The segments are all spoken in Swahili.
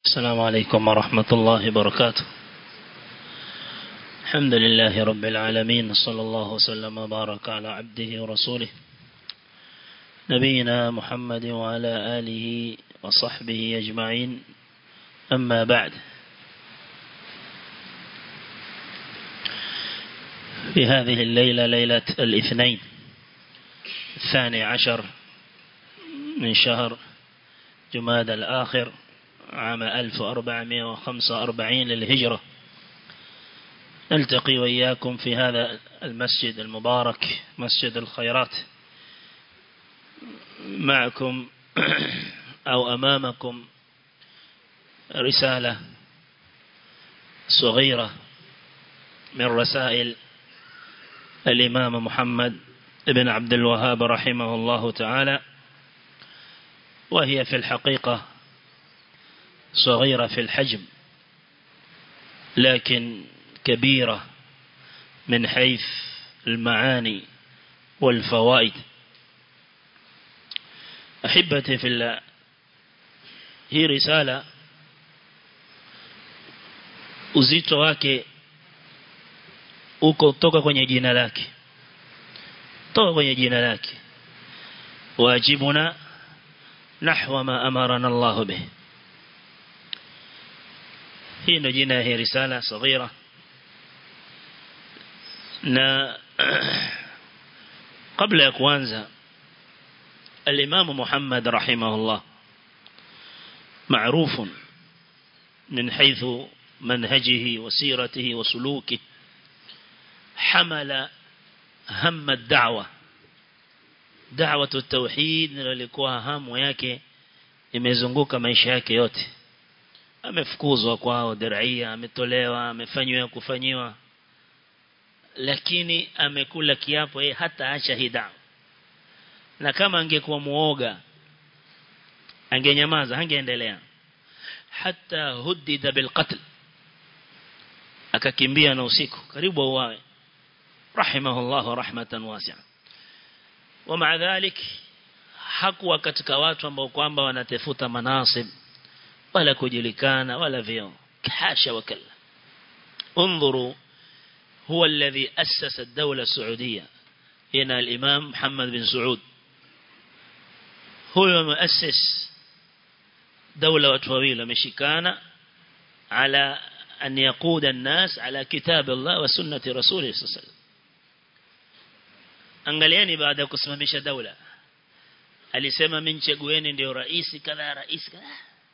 السلام عليكم ورحمة الله وبركاته الحمد لله رب العالمين صلى الله وسلم وبارك على عبده ورسوله نبينا محمد وعلى آله وصحبه أجمعين أما بعد في هذه الليلة ليلة الاثنين الثاني عشر من شهر جماد الآخر عام 1445 للهجرة نلتقي وإياكم في هذا المسجد المبارك مسجد الخيرات معكم أو أمامكم رسالة صغيرة من رسائل الإمام محمد بن عبد الوهاب رحمه الله تعالى وهي في الحقيقة صغيرة في الحجم لكن كبيرة من حيث المعاني والفوائد أحبتي في الله hii risala uzito wake uko toka kwenye jina lake toka kwenye jina lake wajibuna nahwa ma amarana Allah bih hii ndio jina ya risala saghira na kabla ya kuanza الإمام محمد رحمه الله معروف من حيث منهجه وسيرته وسلوكه حمل هم الدعوة دعوة التوحيد للikuwa hamu yake imezunguka maisha yake yote amefukuzwa kwao diraia ametolewa amefanywa kufanyiwa lakini amekula kiapo yeye hata acha hii dawa na kama angekuwa muoga angenyamaza angeendelea hata hudida bilqatl akakimbia na usiku karibu auawe rahimahullah rahmatan wasi'a ومع ذلك hakuwa katika watu ambao kwamba wanatafuta manasib wala kujulikana wala vyeo hasha wakalla انظروا هو الذي أسس الدولة السعودية هنا الإمام محمد بن سعود هو مؤسس دولة وتوويلة مشيكانا على أن يقود الناس على كتاب الله وسنة رسوله صلى الله عليه وسلم angalieni baada ya kusimamisha daula alisema mimi chagueni ndio rais kadha rais kadha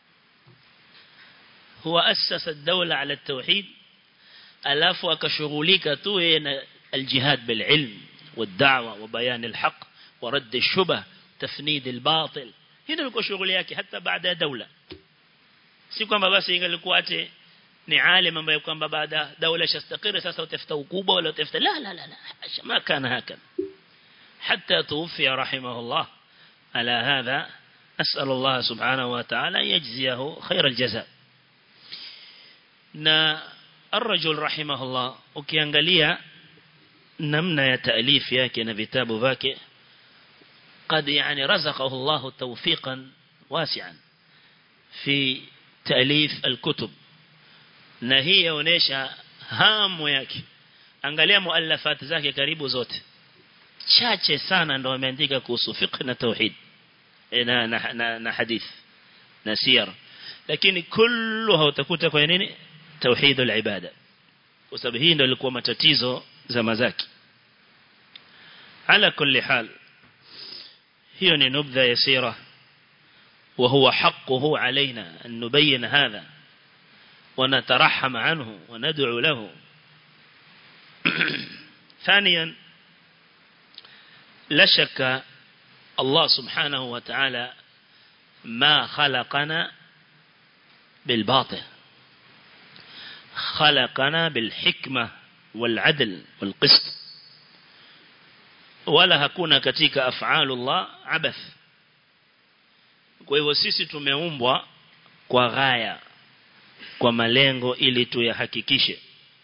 huwa asasa daula ala tauhid alafu akashughulika tu yeye na aljihad bil ilm والدعوة وبيان الحق ورد الشبه تفنيد الباطل هنا ilikuwa shughuli yake hata baada ya daula si kwamba basi ingelikuwa ate ni alim ambaye kwamba baada daula shastakiri sasa utafuta ukubwa wala utafuta la la la la ما كان هكذا حتى توفي رحمه الله على هذا أسأل الله سبحانه وتعالى أن يجزيه خير الجزاء na الرجل رحمه الله ukiangalia namna ya taalif yake na vitabu vyake قد يعني رزقه الله توفيقا واسعا في تأليف الكتب na hii yaonesha hamu yake angalia muallafat zake karibu zote chache sana ndo ameandika kuhusu fiqh na tauhid na na, na, na hadith na siyar lakini kulluha utakuta kwa nini tauhid al-ibada kwa sababu hii ndio ilikuwa matatizo zama zake ala kulli hal hiyo ni nubdha yasira وهو حقه علينا أن نبين هذا ونترحم عنه وندعو له ثانيا لا شك الله سبحانه وتعالى ما خلقنا بالباطل خلقنا بالحكمة والعدل والقسط wala hakuna katika af'alullah abath kwa hivyo sisi tumeumbwa kwa ghaya kwa malengo ili tuyahakikishe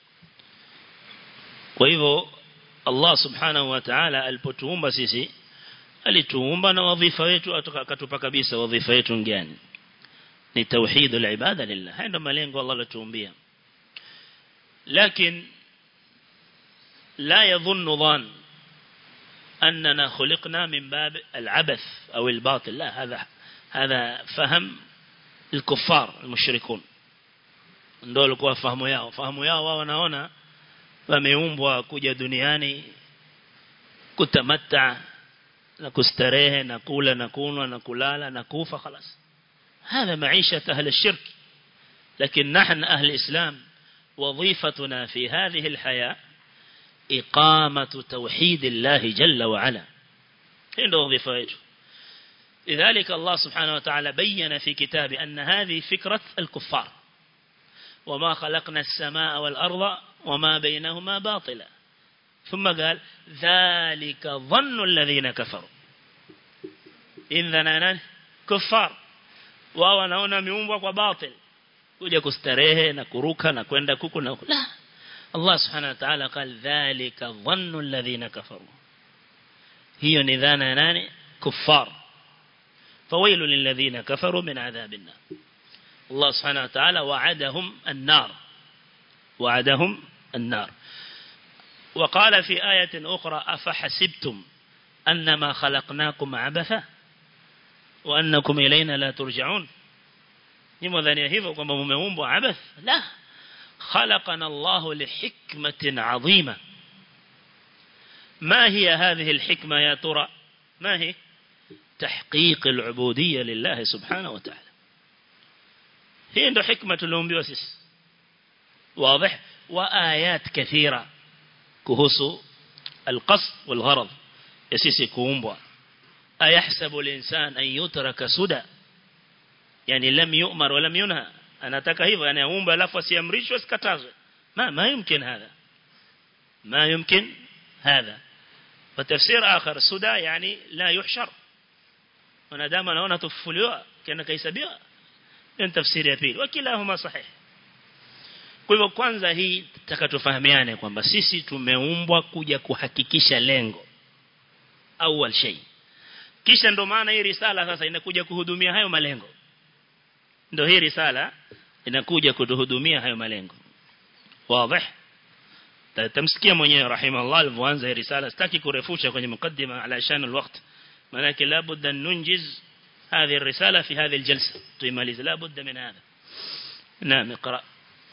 kwa hivyo Allah subhanahu wa ta'ala alipotuumba sisi alituumba na wadhifa wetu akatupa kabisa wadhifa wetu ngani ni tauhid al-ibada lillah haya ndio malengo Allah alituumbia lakini لا يظن ظان أننا خلقنا من باب العبث أو الباطل لا هذا هذا فهم الكفار المشركون ndio walikuwa fahamu yao fahamu yao wao wanaona wameumbwa kuja duniani kutamatta na kustarehe na kula na kunwa na kulala na kufa خلاص هذا معيشة أهل الشرك لكن نحن أهل الإسلام وظيفتنا في هذه الحياة إقامة توحيد الله جل وعلا هنا وظيفته لذلك الله سبحانه وتعالى بين في كتابه أن هذه فكرة الكفار وما خلقنا السماء والأرض وما بينهما باطلا ثم قال ذلك ظن الذين كفروا إذن كفار wao wanaona miumbwa kwa batil kuja kustarehe na kuruka na kwenda kuku na la Allah subhanahu wa ta'ala قال ذلك ظن الذين كفروا hiyo ni dhana ya nani kuffar فويل للذين كفروا من عذاب النار الله سبحانه وتعالى وعدهم النار وعدهم النار وقال في آية أخرى أفحسبتم أنما خلقناكم عبثا وأنكم إلينا لا ترجعون لماذا يهيفوا كما ممeumbwa عبث لا خلقنا الله لحكمة عظيمة ما هي هذه الحكمة يا ترى ما هي تحقيق العبودية لله سبحانه وتعالى هي عنده حكمة الأنبي وسيس واضح وآيات كثيرة كهس القصد والغرض يسيس كومبوا أيحسب الإنسان أن يترك سدى يعني لم يؤمر ولم ينهى anataka hivyo yani aumbe alafu asiamrishwe sikatazwe ma ma yumkin hadha ma yumkin hadha وتفسير آخر سدى يعني لا يحشر wanadamu anaona tufufuliwa kana kahesabiwa ni tafsiri ya pili wakilahuma sahih kwa hivyo kwanza hii tutakatufahamiane kwamba sisi tumeumbwa kuja kuhakikisha lengo awal shay kisha ndo maana hii risala sasa inakuja kuhudumia hayo malengo ndio hii risala inakuja kutuhudumia hayo malengo wazi tamsikia mwenyewe rahimahullah alivyoanza hii risala sitaki kurefusha kwenye mukaddima ala shan alwaqt manake labda an nunjiz هذه الرسالة في هذه الجلسة تماليز لا بد من هذا نعم اقرأ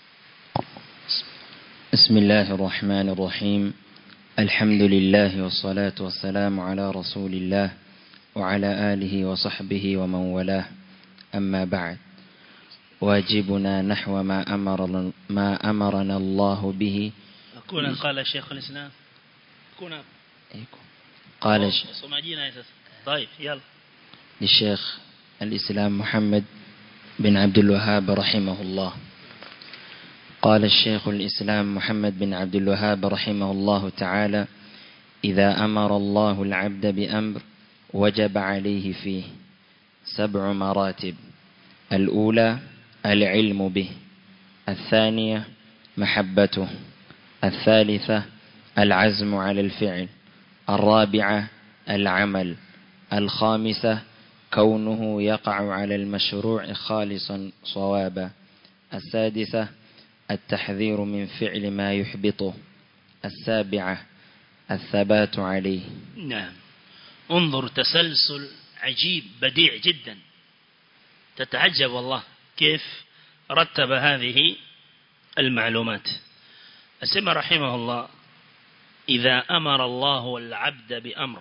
بسم الله الرحمن الرحيم الحمد لله والصلاة والسلام على رسول الله وعلى آله وصحبه ومن والاه أما بعد واجبنا نحو ما أمر ما أمرنا الله به أكون قال الشيخ الإسلام أكون قال سمعجينا طيب يلا للشيخ الإسلام محمد بن عبد الوهاب رحمه الله قال الشيخ الإسلام محمد بن عبد الوهاب رحمه الله تعالى إذا أمر الله العبد بأمر وجب عليه فيه سبع مراتب الأولى العلم به الثانية محبته الثالثة العزم على الفعل الرابعة العمل الخامسة كونه يقع على المشروع خالصا صوابا السادسة التحذير من فعل ما يحبطه السابعة الثبات عليه نعم انظر تسلسل عجيب بديع جدا تتعجب والله كيف رتب هذه المعلومات أسمى رحمه الله إذا أمر الله العبد بأمر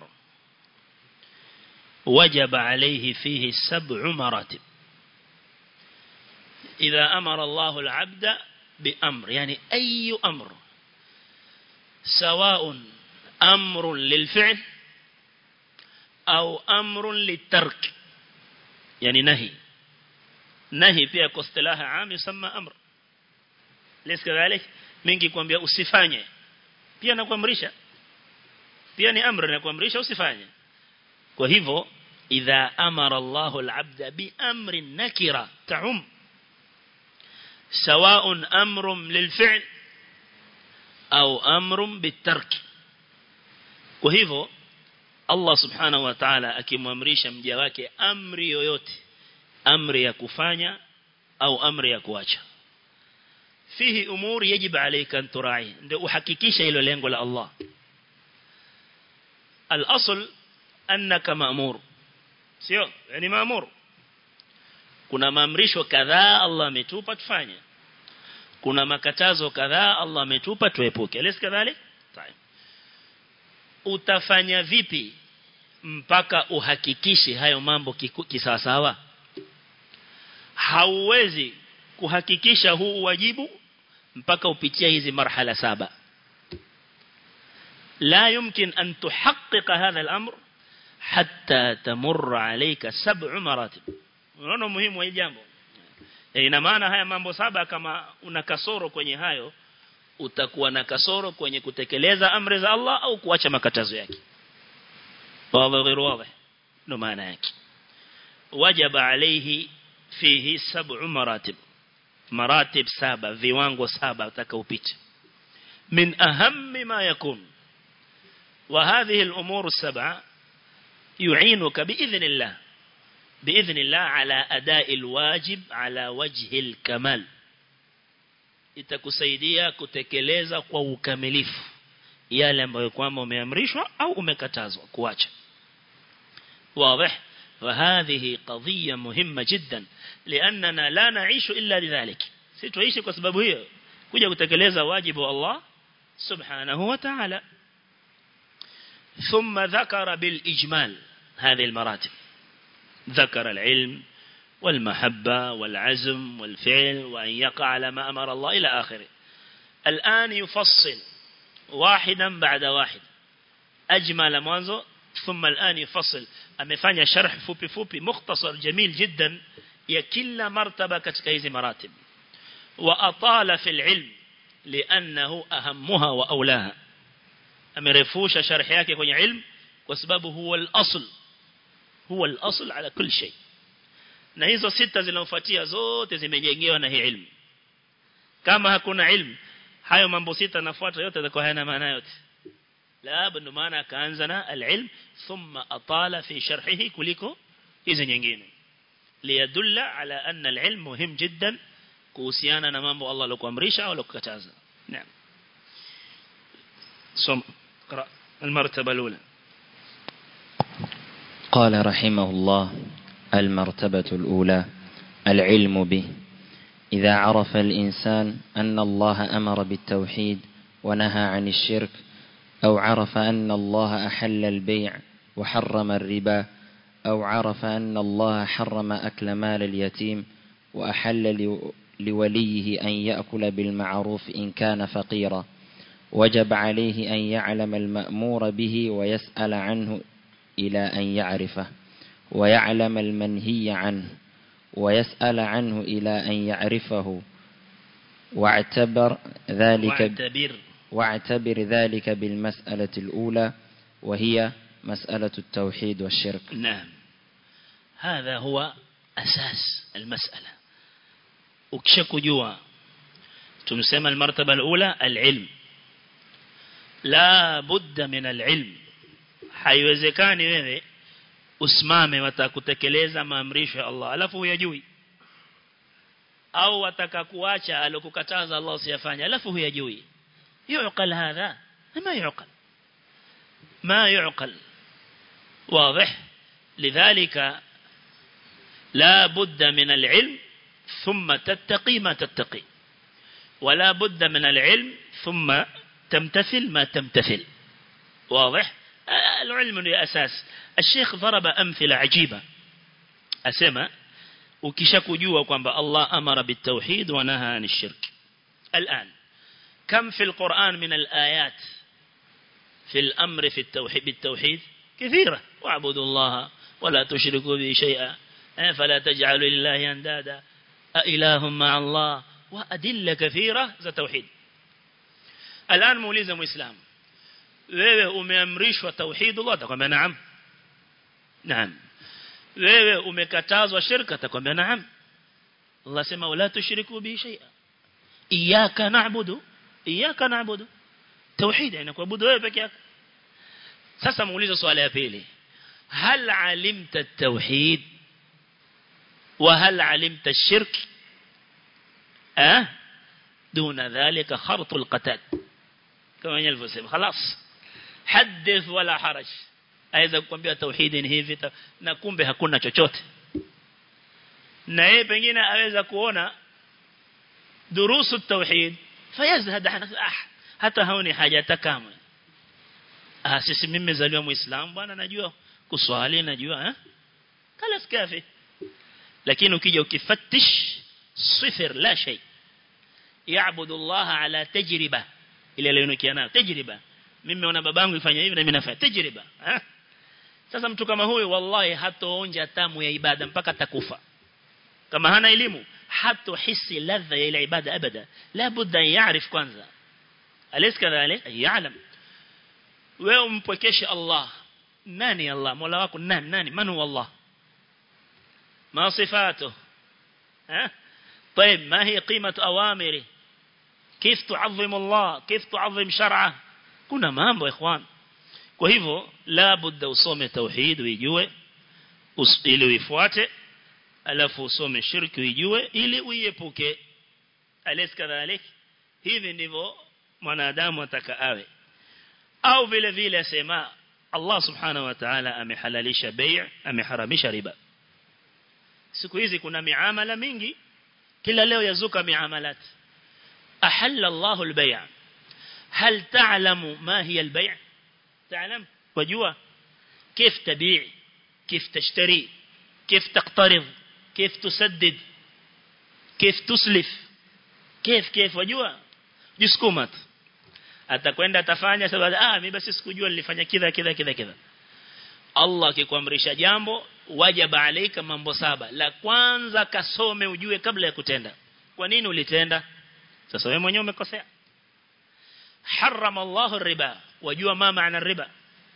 وجب عليه فيه سبع مراتب إذا أمر الله العبد بأمر يعني أي أمر سواء أمر للفعل أو أمر للترك يعني نهي نهي pia kwa istilaha am yusamma amr lesi kadhalik mingi kwambia usifanye pia nakuamrisha pia ni amri na kuamrisha usifanye kwa hivyo idha amara Allahu al-'abda bi amrin nakira ta'um سواء أمر للفعل أو أمر بالترك وهذا الله سبحانه وتعالى akimwamrisha mja wake amri yoyote amri ya kufanya au amri ya kuacha fihi umur yajib alayka an turai ndio uhakikisha hilo lengo la Allah al-asl annaka ma'mur sio yani ma'mur kuna maamrisho kadhaa Allah ametupa tufanye kuna makatazo kadhaa Allah ametupa tuepuke alis kadhalik utafanya vipi mpaka uhakikishe hayo mambo kisawasawa hauwezi kuhakikisha huu wajibu mpaka upitia hizi marhala saba لا يمكن أن تحقق هذا الأمر حتى تمر عليك سبع مراتب unaona muhimu wa jambo e, ina maana haya mambo saba kama una kasoro kwenye hayo utakuwa na kasoro kwenye kutekeleza amri za Allah au kuacha makatazo yake wazi غير واضح ndo maana yake wajaba alayhi fihi sab'u maratib maratib saba viwango saba utakaopita min ahammi ma yakun وهذه الأمور السبعة يعينك بإذن الله بإذن الله على أداء الواجب على وجه الكمال itakusaidia kutekeleza kwa ukamilifu yale ambayo kwamba umeamrishwa au umekatazwa kuacha واضح وهذه قضية مهمة جدا لأننا لا نعيش إلا لذلك سيتعيش بسبب هي kuja kutekeleza wajibu wa Allah subhanahu wa ta'ala ثم ذكر بالإجمال هذه المراتب ذكر العلم والمحبة والعزم والفعل وأن يقع على ما أمر الله إلى آخره الآن يفصل واحدا بعد واحد أجمل منذ ثم الآن يفصل أمفاني شرح فوبي فوبي مختصر جميل جدا يكل مرتبة كتكيز مراتب وأطال في العلم لأنه أهمها وأولاها amerefusha sharhi yake kwenye ilmu kwa sababu huwa al-asl huwa al-asl ala kulli shay na hizo sita zinazofuatia zote zimejengewa na hii ilmu kama hakuna ilmu hayo mambo sita nafuata yote yatakuwa hayana maana yote la ndo maana akaanza na al-ilm thumma atala fi sharhihi kuliko hizo nyingine liyadulla ala anna al-ilm muhim jiddan kuhusiana na mambo Allah alokuamrisha au alokukataza naam صم اقرأ المرتبة الأولى قال رحمه الله المرتبة الأولى العلم به إذا عرف الإنسان أن الله أمر بالتوحيد ونهى عن الشرك أو عرف أن الله أحل البيع وحرم الربا أو عرف أن الله حرم أكل مال اليتيم وأحل لوليه أن يأكل بالمعروف إن كان فقيرا وجب عليه أن يعلم المأمور به ويسأل عنه إلى أن يعرفه ويعلم المنهي عنه ويسأل عنه إلى أن يعرفه واعتبر ذلك واعتبر واعتبر ذلك بالمسألة الأولى وهي مسألة التوحيد والشرك نعم هذا هو أساس المسألة وكشك جوا تمسمى المرتبة الأولى العلم la budda min alilm haiwezekani wewe usimame watakutekeleza maamrisho ya Allah alafu huyajui au wataka kuacha alokukataza Allah usiyafanye alafu huyajui yuqal hadha ma yuqal ما يعقل واضح لذلك لا بد من العلم ثم تتقي ما تتقي ولا بد من العلم ثم تمتثل ما تمتثل واضح العلم لأساس الشيخ ضرب أمثلة عجيبة أسمى ukishakujua kwamba Allah amara bitawhid wa naha anil shirk الآن كم في القرآن من الآيات في الأمر في التوحيد بالتوحيد كثيرة واعبدوا الله ولا تشركوا به شيئا فلا تجعلوا لله أندادا أإله مع الله وأدلة كثيرة ذا توحيد الآن muulize muislam wewe umeamrishwa tauhid Allah atakwambia naam naam wewe umekatazwa shirka atakwambia naam Allah sema wala tushriku bi shay'a iyyaka na'budu iyyaka na'budu tauhid yani kuabudu wewe peke yako sasa muulize swali ya pili hal alimta at-tauhid wa hal alimta ash-shirk eh duna dhalika khartul qatad kama alivyosema خلاص hadith wala haraj aweza kukwambia tauhidi ni hivi na kumbe hakuna chochote na yeye pengine aweza kuona durusu tauhid fayazhad ah hata haoni haja takamwe ah sisi mimi nimezaliwa muislamu bwana najua kuswali najua eh kala kafi lakini ukija ukifattish sifir la shay yaabudu Allah ala tajriba ile leo nayo tajriba mimi naona babangu ifanya hivi na mimi nafanya tajriba eh sasa mtu kama huyu wallahi hatoonja tamu ya ibada mpaka takufa kama hana elimu hatohisi ladha ya ile ibada abada la budda yaarif kwanza alis kadhalik yaalam wewe umpwekeshe Allah nani Allah mola wako nani nani man huwa Allah ما صفاته ها طيب ما هي قيمة أوامره كيف تعظم الله كيف تعظم شرعه كنا mambo ikhwan kwa hivyo la budda usome tauhid uijue ili uifuate alafu usome shirki uijue ili uiepuke alis kadhalik hivi ndivyo mwanadamu ataka awe au vile vile asema Allah subhanahu wa ta'ala amehalalisha bay' ameharamisha riba siku hizi kuna miamala mingi kila leo yazuka miamalat ahalla Allah al-bay' هل تعلم ما هي البيع تعلم وجوا كيف تبيع كيف تشتري كيف تقترض كيف تسدد كيف تسلف كيف كيف وجوا jisukumat atakwenda atafanya sababu ah mimi basi sikujua nilifanya kidha kidha kidha kidha Allah akikwamrisha jambo wajaba alaika mambo saba la kwanza kasome ujue kabla ya kutenda kwa nini ulitenda sasa wewe mwenyewe umekosea harrama Allah riba wajua ma maana riba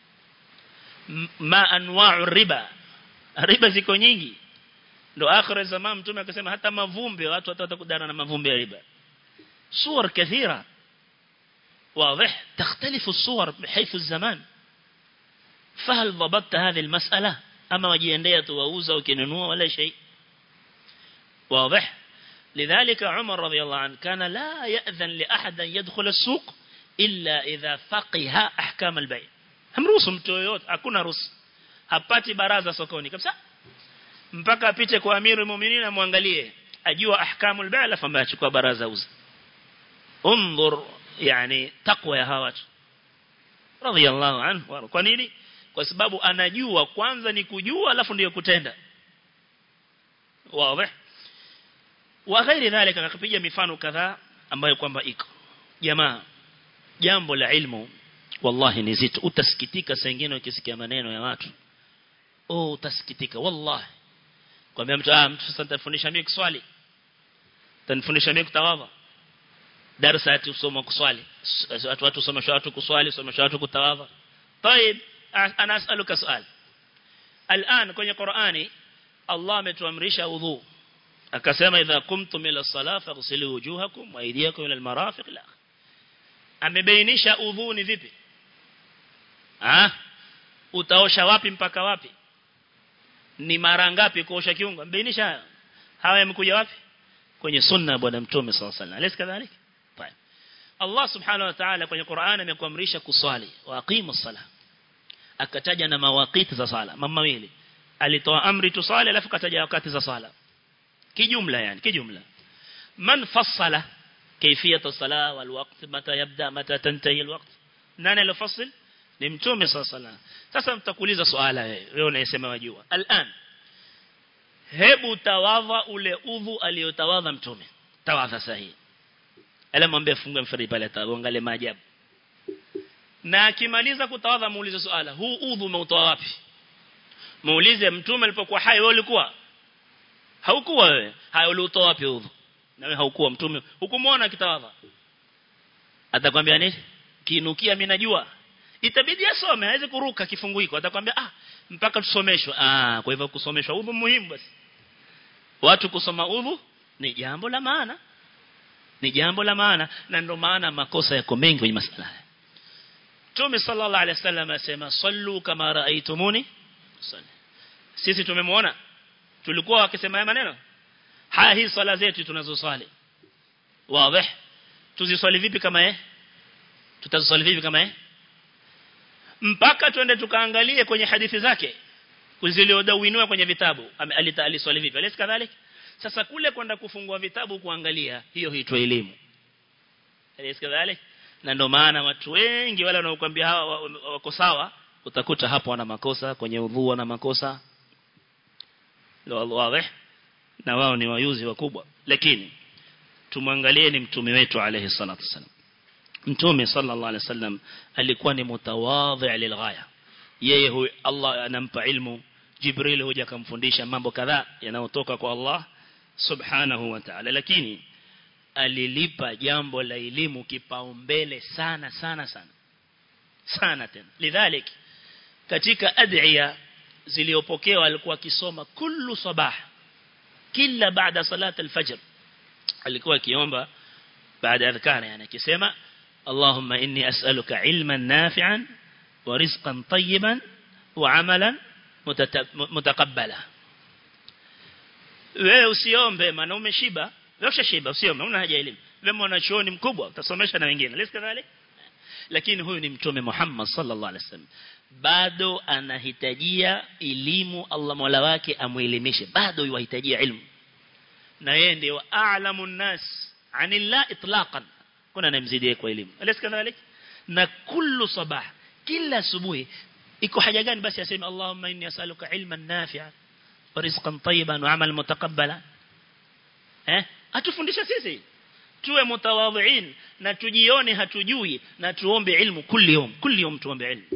ma anwa'u riba riba ziko nyingi ndo akhir zaman mtume akasema hata mavumbi watu watakudana na mavumbi ya riba صور كثيرة واضح تختلف الصور بحيث الزمان فهل ضبطت هذه المسألة أما وجيندية ووزة وكننوة ولا شيء واضح لذلك عمر رضي الله عنه كان لا يأذن لأحد أن يدخل السوق إلا إذا فقه أحكام البيع هم رسم تويوت أكون رس hapati baraza sokoni kabisa mpaka apite kwa amiru muuminin amwangalie ajua ahkamul bay' alafu ambaye achukua baraza uza انظر يعني تقوى ya hawa radiyallahu anhu kwa nini kwa sababu anajua kwanza ni kujua alafu ndio kutenda wazi wa ghairi dhalika akapiga mifano kadhaa ambayo kwamba iko jamaa jambo la ilmu wallahi ni zito utasikitika saa nyingine ukisikia maneno ya watu oh utasikitika wallahi kwambia mtu ah mtu sasa nitafundisha mimi kuswali tanifundisha mimi kutawadha darasa ati usoma kuswali watu watu somesha watu kuswali somesha watu kutawadha طيب انا اسالك سؤال الان kwenye Qur'ani Allah ametuamrisha udhu akasema idha kumtum ila salah faghsilu wujuhakum wa aydiyakum ila almarafiq la amebainisha udhu ni vipi ah utaosha wapi mpaka wapi ni mara ngapi kuosha kiungo mbainisha haya hawa yamekuja wapi kwenye sunna bwana mtume sallallahu alaihi wasallam kadhalika طيب Allah subhanahu wa ta'ala kwenye Qur'an amekuamrisha kuswali wa aqimu sala akataja na mawaqiti za sala mama mawili alitoa amri tusali alafu kataja wakati za sala kijumla yani kijumla man fassala كيفية الصلاة والوقت متى يبدأ متى تنتهي الوقت nani alofassil ni mtume sallallahu alaihi wasallam sasa mtakuuliza swala wewe unayesema wajua al'an hebu tawadha ule udhu aliyotawadha mtume tawadha sahihi ala mwambie fungue mfari pale ataangalie maajabu na akimaliza kutawadha muulize swala huu udhu umeutoa wapi muulize mtume alipokuwa hai wewe ulikuwa haukuwa wewe hai ulitoa wapi udhu na wewe haukuwa mtume hukumuona kitawadha atakwambia nini kinukia mimi najua itabidi asome hawezi kuruka kifungu hiko atakwambia ah mpaka tusomeshwe ah kwa hivyo kusomeshwa udhu muhimu basi watu kusoma udhu ni jambo la maana ni jambo la maana na ndio maana makosa yako mengi kwenye masala haya Mtume sallallahu alaihi wasallam asema sallu kama raaitumuni salli sisi tumemwona tulikuwa wakisema haya maneno haya hii swala zetu tunazosali wazi tuziswali vipi kama eh tutaziswali vipi kama eh mpaka twende tukaangalie kwenye hadithi zake zilizodawiniwa kwenye vitabu aliswali vipi alisi kadhalika sasa kule kwenda kufungua vitabu kuangalia hiyo huitwa elimu alisi kadhalika na ndio maana watu wengi wale wanaokuambia hawa wako sawa utakuta hapo wana makosa kwenye udhu wana makosa wazi na wao ni wayuzi wakubwa lakini tumwangalie ni mtume wetu alayhi salatu wasallam mtume sallallahu alayhi wasallam alikuwa ni mutawadhi lilghaya yeye huyu Allah anampa ilmu Jibril huja kumfundisha mambo kadhaa yanayotoka kwa Allah subhanahu wa ta'ala lakini alilipa jambo la elimu kipaumbele sana sana sana sana tena lidhalik katika adhiya ziliopokewa alikuwa akisoma kullu sabah kila baada salat al-fajr alikuwa akiomba baada adhkar yani akisema Allahumma inni as'aluka ilman nafi'an wa rizqan tayyiban wa 'amalan mutaqabbala wewe usiombe maana umeshiba wewe shiba usiombe una haja elimu wewe mwanachuoni mkubwa utasomesha na wengine lesi kadhalika lakini huyu ni mtume Muhammad sallallahu alaihi wasallam bado anahitajia elimu Allah Mola wake amuelimishe bado yuhitajia ilmu na yeye ndio a'lamun nas anillah itlaqan kuna namzidie kwa elimu alis kadhalik na kullu sabah kila asubuhi iko haja gani basi aseme Allahumma inni as'aluka ilman nafi'a wa rizqan tayyiban wa 'amalan mutaqabbala eh atufundisha sisi tuwe mutawadhiin na tujione hatujui na tuombe ilmu kulli yom kulli yom tuombe ilmu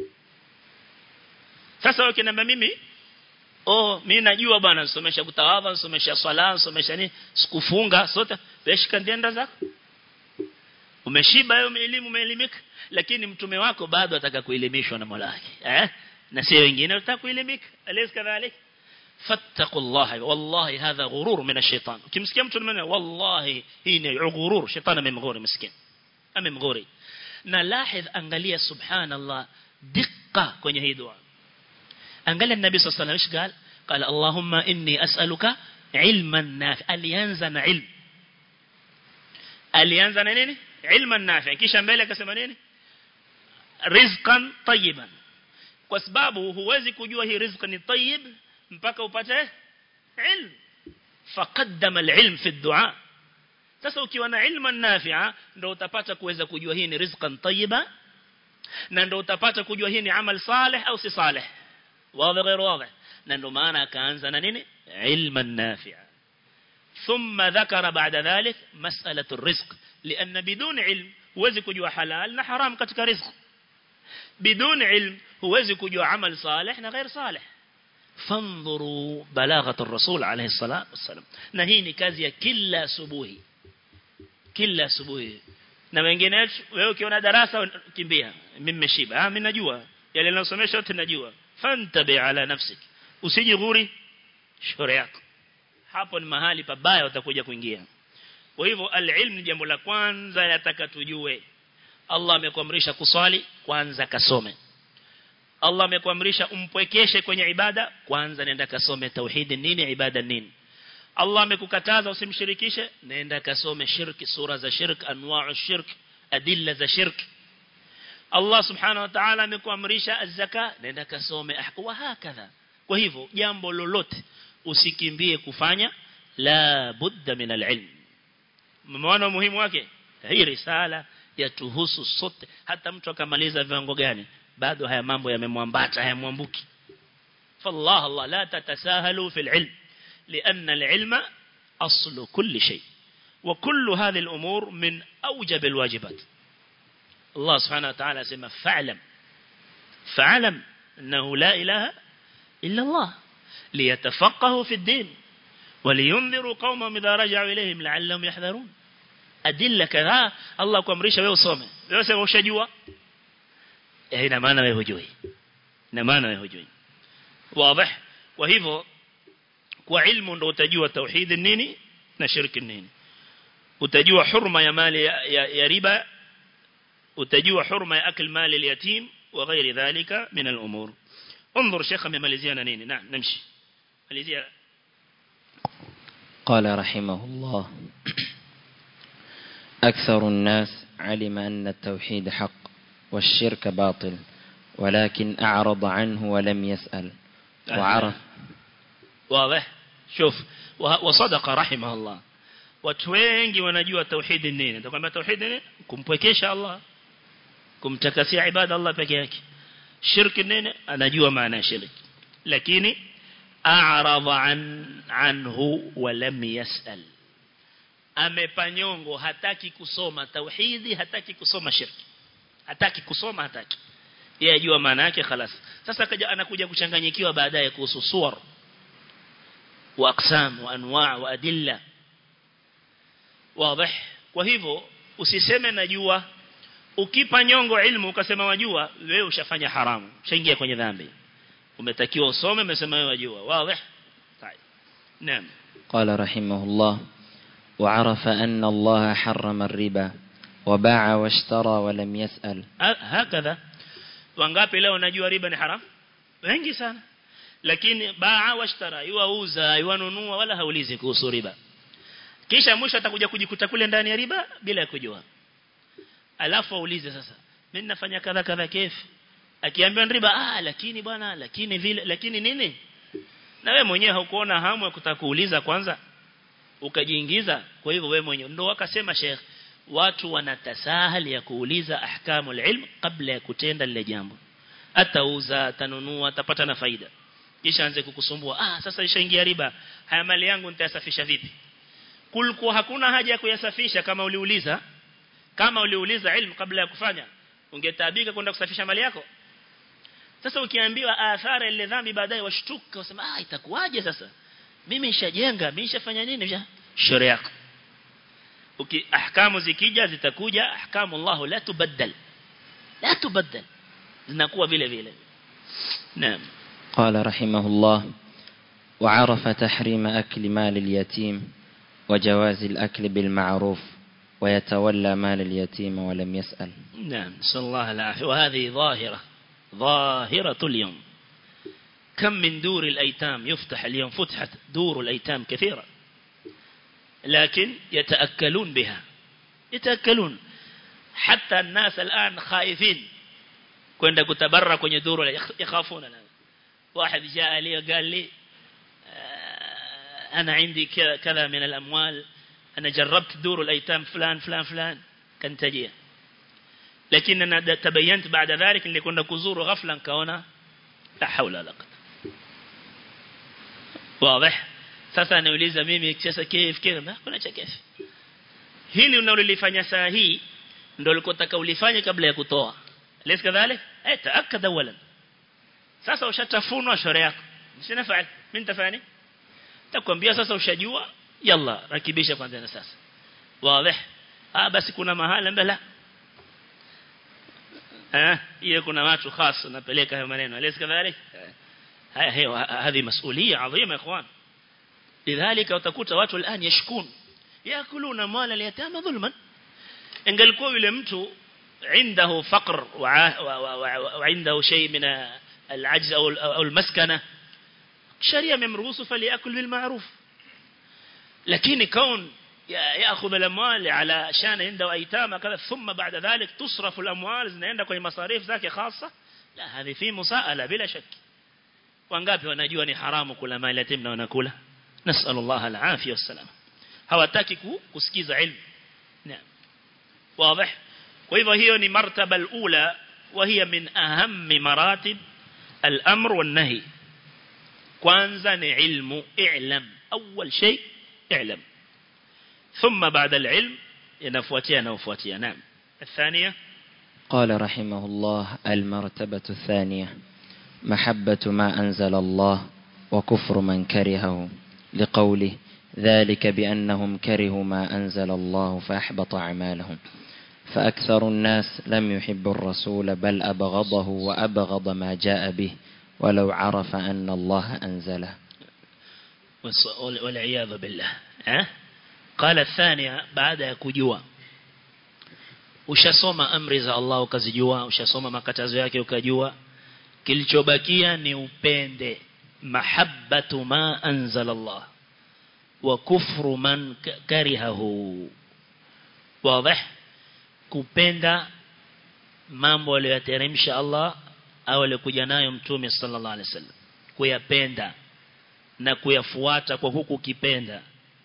sasa wewe kina mimi oh mimi najua bwana nasomesha kutawadha nasomesha swala nasomesha nini sikufunga sote weshika ndienda zako umeshiba hiyo elimu umeelimika lakini mtume wako bado ataka kuelimishwa na Mola wake eh na sio wengine wataka kuelimika alaysa kadhalik fattaqullaha wallahi hadha ghurur min ash-shaytan ukimsikia mtu mmoja wallahi hii ni ghurur shetani amemghuri miskin amemghuri na lahidh angalia subhanallah dikka kwenye hii dua angalia nabii sallallahu alayhi wasallam قال قال اللهم اني اسالك علما نافعا alianza na ilmu alianza na nini ilman nafi kisha mbele akasema nini rizqan tayyiban kwa sababu huwezi kujua hii rizqa ni tayyib mpaka upate ilm faqaddama alilm fi ad-du'a sasa ukiwa na ilman nafi'a ndio utapata kuweza kujua hii ni rizqan tayyiba na ndio utapata kujua hii ni amal salih au si salih wazi غير واضح na ndio maana akaanza na nini ilman nafi'a ثم ذكر بعد ذلك مسألة الرزق لأن بدون علم huwezi kujua halal na haram katika riziki بدون علم huwezi kujua amal salih na ghair salih فانظروا بلاغة الرسول عليه الصلاة والسلام na hii ni kazi ya kila asubuhi kila asubuhi na wengine wewe ukiona darasa kimbia mimi nimeshiba ah mimi najua yale ninasomesha yote najua fantabi ala nafsik usijighuri shauri yako hapo ni mahali pabaya utakuja kuingia kwa hivyo alilm ni jambo la kwanza yataka tujue Allah amekuamrisha kuswali kwanza kasome Allah amekuamrisha umpwekeshe kwenye ibada kwanza nenda kasome tauhid nini ibada nini Allah amekukataza usimshirikishe nenda kasome shirki sura za shirk anwa'u shirk adilla za shirk Allah subhanahu wa ta'ala amekuamrisha az-zaka nenda kasome wa hakadha kwa hivyo jambo lolote usikimbie kufanya la budda min al-ilm mmeona muhimu wake hii risala yatuhusu sote hata mtu akamaliza viwango gani bado haya mambo yamemwambata hayamwambuki fallah Allah la tatasahalu fil ilm لأن العلم أصل كل شيء وكل هذه الأمور من أوجب الواجبات الله سبحانه وتعالى سمى فاعلم فاعلم أنه لا إله إلا الله ليتفقهوا في الدين ولينذروا قومهم إذا رجعوا إليهم لعلهم يحذرون أدلة كذا الله kuamrisha wewe usome wewe sema ushajua eh ina maana wewe hujui ina maana wewe hujui wazi kwa hivyo kwa ilmu ndo utajua tauhid nini na shirki nini utajua hurma ya mali ya, ya, ya riba utajua hurma ya akil mali al-yatim wa ghairi dhalika min al-umur انظر شيخ amemaliziana nini na namshi malizia قال رحمه الله أكثر الناس علم أن التوحيد حق والشرك باطل ولكن أعرض عنه ولم يسأل وعرف واضح شوف وصدق رحمه الله watu wengi wanajua tauhidi nini nitakwambia tauhidi nini kumpwekesha Allah kumtakasia ibada Allah peke yake shirki nini anajua maana ya shirki lakini a'rada an anhu wa lam yasal amepanyongo hataki kusoma tauhidi hataki kusoma shirki hataki kusoma hataki yeye ajua maana yake خلاص sasa kaja anakuja kuchanganyikiwa baadaye kuhusu suwar wa aqsam wa anwa' wa adilla wazi kwa hivyo usiseme najua ukipa nyongo ilmu ukasema wajua wewe ushafanya haramu ushaingia kwenye dhambi umetakiwa usome umesema wewe wajua wazi طيب نعم قال رحمه الله وعرف أن الله حرم الربا وباع واشترى ولم يسأل هكذا wangapi leo najua riba ni haram wengi sana lakini baa washtara yuauza yuanunua wala haulizi kuhusu riba kisha mwisho atakuja kujikuta kule ndani ya riba bila ya kujua alafu aulize sasa mimi nafanya kadha kadha kefi akiambiwa riba ah lakini bwana lakini vile lakini nini na wewe mwenyewe haukuona hamu ya kutaka kuuliza kwanza ukajiingiza kwa hivyo wewe mwenyewe ndio wakasema Sheikh watu wanatasahali ya kuuliza ahkamul ilm kabla ya kutenda lile jambo atauza atanunua atapata na faida kisha anze kukusumbua ah sasa ishaingia riba haya mali yangu nitayasafisha vipi kulikuwa hakuna haja ya kuyasafisha kama uliuliza kama uliuliza ilmu kabla ya kufanya ungetabika kwenda kusafisha mali yako sasa ukiambiwa athara ile dhambi baadaye washtuka wasema ah itakuwaje sasa mimi nishajenga mimi nishafanya nini shauri yako uki ahkamu zikija zitakuja ahkamu Allah la tubaddal la tubaddal zinakuwa vile vile naam قال رحمه الله وعرف تحريم أكل مال اليتيم وجواز الأكل بالمعروف ويتولى مال اليتيم ولم يسأل نعم نسأل الله العافية وهذه ظاهرة ظاهرة اليوم كم من دور الأيتام يفتح اليوم فتحت دور الأيتام كثيرة لكن يتأكلون بها يتأكلون حتى الناس الآن خائفين كنت كتبرى كن يدور يخافون واحد جاء لي وقال لي أنا عندي كذا من الأموال أنا جربت دور الأيتام فلان فلان فلان كان تجيه لكن أنا تبينت بعد ذلك اللي كنا كزور غفلا كونا لا حول ولا قوة واضح sasa anauliza mimi sasa kif kif na kuna cha kif hili unalolifanya saa hii ndio ulikotaka ulifanye kabla ya kutoa lesi kadhalik eh taakad awalan sasa ushatafunwa shore yako msinafanya mimi nitafanya takwambia sasa ushajua yalla rakibisha kwanza na sasa wazi ah basi kuna mahala mbele eh hiyo kuna watu khas napeleka hayo maneno lesi kadhalik haya hiyo hadi masulia adhima ikhwan lidhalika utakuta watu الان yashkun yakuluna mala al-yatama dhulman ingalikuwa yule mtu عنده فقر وعنده شيء من العجز أو أو المسكنة شريعة ممروس فليأكل بالمعروف لكن كون يأخذ الأموال على شان عنده أيتام كذا ثم بعد ذلك تصرف الأموال عند كوي مصاريف ذاك خاصة لا هذه في مساءلة بلا شك wangapi wanajua ni haramu kula mali yatim na wanakula نسأل الله العافية والسلام hawataki kusikiza ilmu naam واضح kwa hivyo hiyo ni martaba alula وهي من أهم مراتب الأمر والنهي kwanza ni ilmu i'lam أول شيء اعلم ثم بعد العلم ينفوتيا نوفوتيا نعم الثانية قال رحمه الله المرتبة الثانية محبة ما أنزل الله وكفر من كرهه لقوله ذلك بأنهم كرهوا ما أنزل الله فأحبط أعمالهم فأكثر الناس لم يحب الرسول بل أبغضه وأبغض ما جاء به ولو عرف أن الله أنزله والعياذ بالله ها قال الثانية بعد kujua ushasoma amri za Allah ukazijua ushasoma makatazo yake ukajua kilichobakia ni upende mahabbatu ma anzala Allah wa kufru man karihahu wazi kupenda mambo aliyoteremsha Allah au aliyokuja nayo mtume sallallahu alaihi wasallam kuyapenda na kuyafuata kwa huku kipenda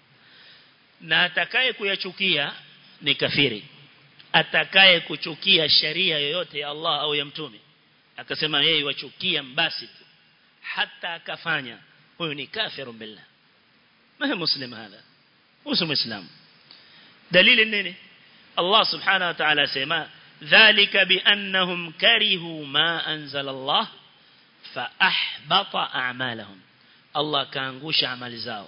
na atakaye kuyachukia ni kafiri atakaye kuchukia sharia yoyote ya Allah au ya mtume akasema yeye wachukia mbasi tu hata akafanya huyo ni kafiru billah ma muslim hadha usu muislam dalili nini Allah subhanahu wa ta'ala sema dhalika biannahum karihu ma anzala Allah fa ahbata a'malahum Allah kaangusha amali zao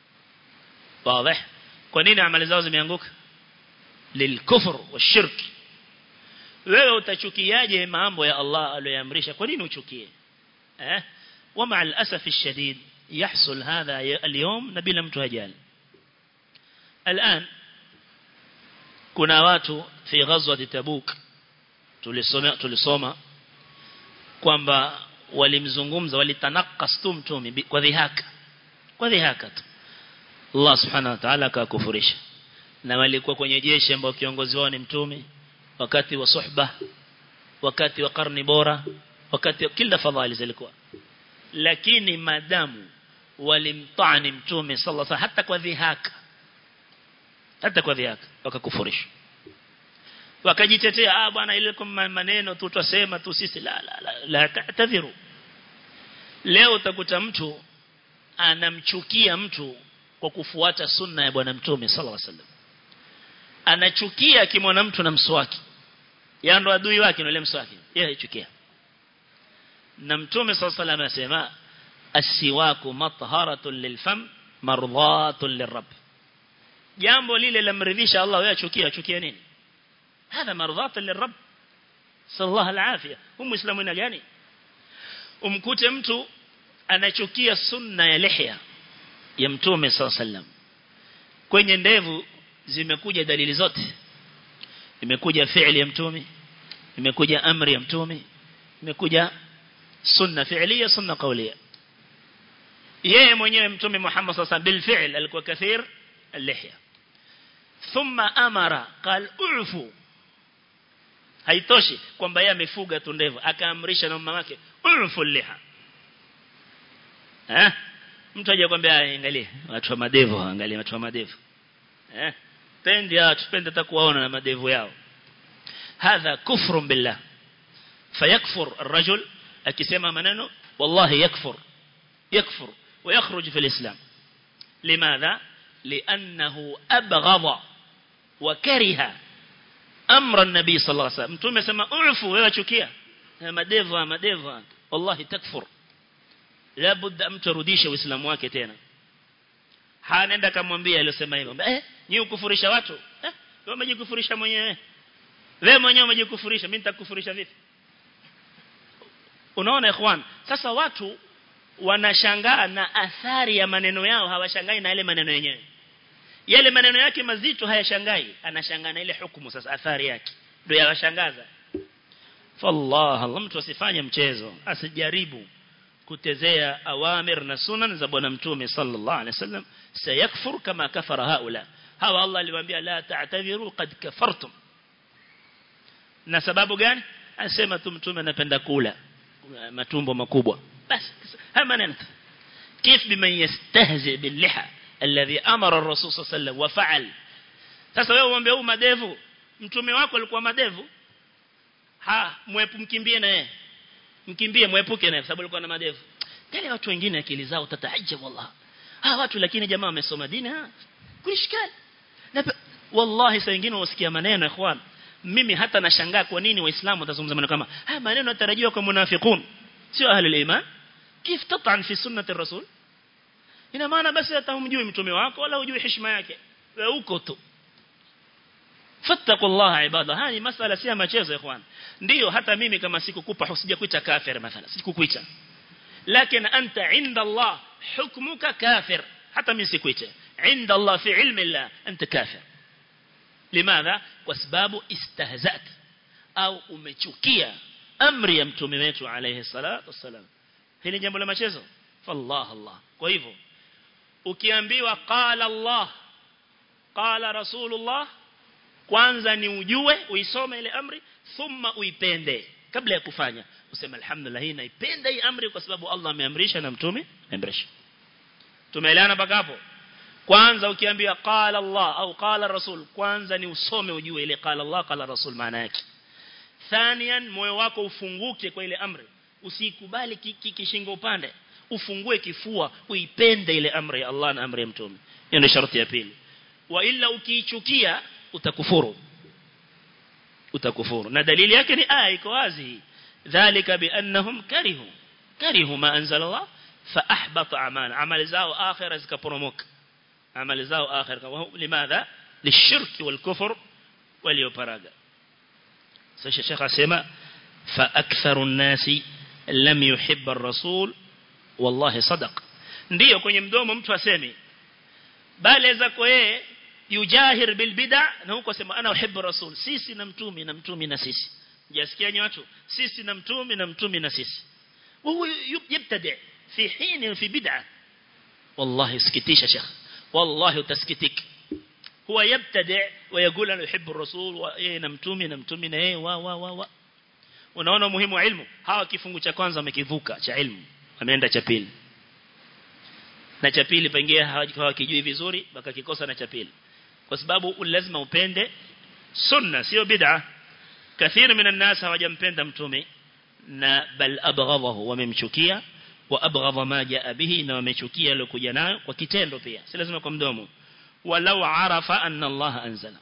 wazi kwa nini amali zao zimeanguka lilkufr washirk wewe utachukiaje mambo ya Allah aliyoamrisha kwa nini uchukie eh ومع الأسف الشديد يحصل هذا اليوم نبيل mtu hajali الآن kuna watu fi ghazwat tabuk tulisoma tulisoma kwamba walimzungumza walitanakas tu mtume kwa dhihaka kwa dhihaka tu Allah subhanahu wa ta'ala akakufurisha na walikuwa kwenye jeshi ambao kiongozi wao ni mtume wakati wa suhba wakati wa karni bora wakati kila fadhali zilikuwa lakini madamu walimtani mtume sallallahu alaihi hata kwa dhihaka hata kwa dhihaka wakakufurisha wakajitetea ah bwana ile kwa maneno tu tutasema tu sisi la la la, la ta'tadhiru leo utakuta mtu anamchukia mtu kwa kufuata sunna ya bwana mtume sallallahu alaihi wasallam anachukia akimwona mtu na mswaki yeye ndo adui wake na ile mswaki yeye aichukia na mtume sallallahu alaihi wasallam anasema asiwaku matharatun lilfam mardhatun lirabb jambo lile lamridhisha Allah wewe achukia achukia nini هذا مرضاة للرب صلى الله العافية هم مسلمين gani umkute mtu anachukia sunna ya lihya ya mtume sallallahu alaihi wasallam kwenye ndevu zimekuja dalili zote imekuja fi'li ya mtume imekuja amri ya mtume imekuja sunna fi'liya sunna qawliya yeye mwenyewe mtume Muhammad sallallahu alaihi wasallam bil fi'l alikuwa kathir al-lihya thumma amara qal ufu haitoshi kwamba yeye amefuga tu ndevu akaamrisha na mama wake ufu liha eh mtu aje kwambia angalie watu wa madevu angalie watu wa madevu eh pendi watu pende takuwaona na madevu yao hadha kufrun billah fayakfur الرجل akisema maneno wallahi yakfur yakfur ويخرج في الإسلام لماذا لأنه أبغض وكره أمر النبي صلى الله عليه وسلم متوم يسمى أعفو ويوشكيا مديفا مديفا والله تكفر لابد أن ترudisha uislamu wake tena hanaenda kamwambia aliyosema hivyo eh ni ukufurisha watu eh wewe umejikufurisha mwenyewe wewe mwenyewe umejikufurisha mimi nitakufurisha vipi unaona ikhwan sasa watu wanashangaa na athari ya maneno yao hawashangai na yale maneno yenyewe yale maneno yake mazito hayashangai anashangaa na ile hukumu sasa athari yake ndio yawashangaza fallah Allah mtu asifanye mchezo asijaribu kutezea awamir na sunan za bwana mtume sallallahu alaihi wasallam sayakfur kama kafara haula hawa Allah aliwaambia la ta'tadhiru qad kafartum na sababu gani anasema tu mtume anapenda kula matumbo makubwa basi haya maneno كيف بمن يستهزئ باللحى الذي أمر الرسول صلى الله عليه وسلم وفعل sasa wewe uombe huu madevu mtume wako alikuwa madevu ha mwepu mkimbie na yeye mkimbie mwepuke naye sababu alikuwa na madevu tele watu wengine akili zao tatahajjab wallah ha watu lakini jamaa wamesoma dini ha kulishikali na wallahi saa nyingine wasikia maneno ikhwan mimi hata nashangaa kwa nini waislamu watazungumza maneno kama haya maneno yatarajiwa kwa munafiqun sio ahli iman كيف تطعن في سنة الرسول ina maana basi hata humjui mtume wako wala hujui heshima yake wewe uko tu fattaqullaha ibada haya masala si machezo ikhwan ndio hata mimi kama sikukupa husija kuita kafir mathala sikukuita lakini anta inda Allah hukmuka kafir hata mimi sikuita inda Allah fi ilmi Allah anta kafir limadha kwa sababu istahzat au umechukia amri ya mtume wetu alayhi salatu wasalam hili jambo la machezo fallah Allah kwa hivyo ukiambiwa qala Allah qala rasulullah kwanza ni ujue uisome ile amri thumma uipende kabla ya kufanya useme alhamdulillah hii naipenda hii amri kwa sababu Allah ameamrisha na mtume ameamrisha tumeelewana mpaka hapo kwanza ukiambia qala Allah au qala rasul kwanza ni usome ujue ile qala Allah qala rasul maana yake thanian moyo wako ufunguke kwa ile amri usikubali kishingo upande ufungue kifua uipende ile amri ya Allah na amri ya mtume hiyo ndio sharti ya pili wa illa ukiichukia utakufuru utakufuru na dalili yake ni aya iko wazi dhalika biannahum karihu karihu ma anzala Allah fa ahbata amala amali zao akhira zikaporomoka amali zao akhira limadha lishirki wal kufr walioparaga sasa shekh asema fa aktharu nasi lam yuhibba ar-rasul wallahi sadaq ndio kwenye mdomo mtu aseme bali zako yeye yujahir bil bid'a na huko sema ana uhibbu rasul sisi na mtumi na mtumi na sisi jasikia watu sisi na mtumi na mtumi na sisi وهو يبتدع في حين في بدعة والله اسكتيش يا شيخ والله تسكتك هو يبتدع ويقول أنا يحب الرسول وإيه نمتومي نمتومي نهي و و و و unaona muhimu wa ilmu hawa kifungu cha kwanza wamekivuka cha ilmu wameenda cha pili na cha pili pengine hawakijui vizuri wakakikosa na cha pili kwa sababu lazima upende sunna sio bid'a kathir minan nas hawajampenda mtume na bal abghadahu wamemchukia wa abghadha ma jaa bihi na wamechukia aliyokuja nayo kwa kitendo pia si lazima kwa mdomo walau arafa anna Allah anzala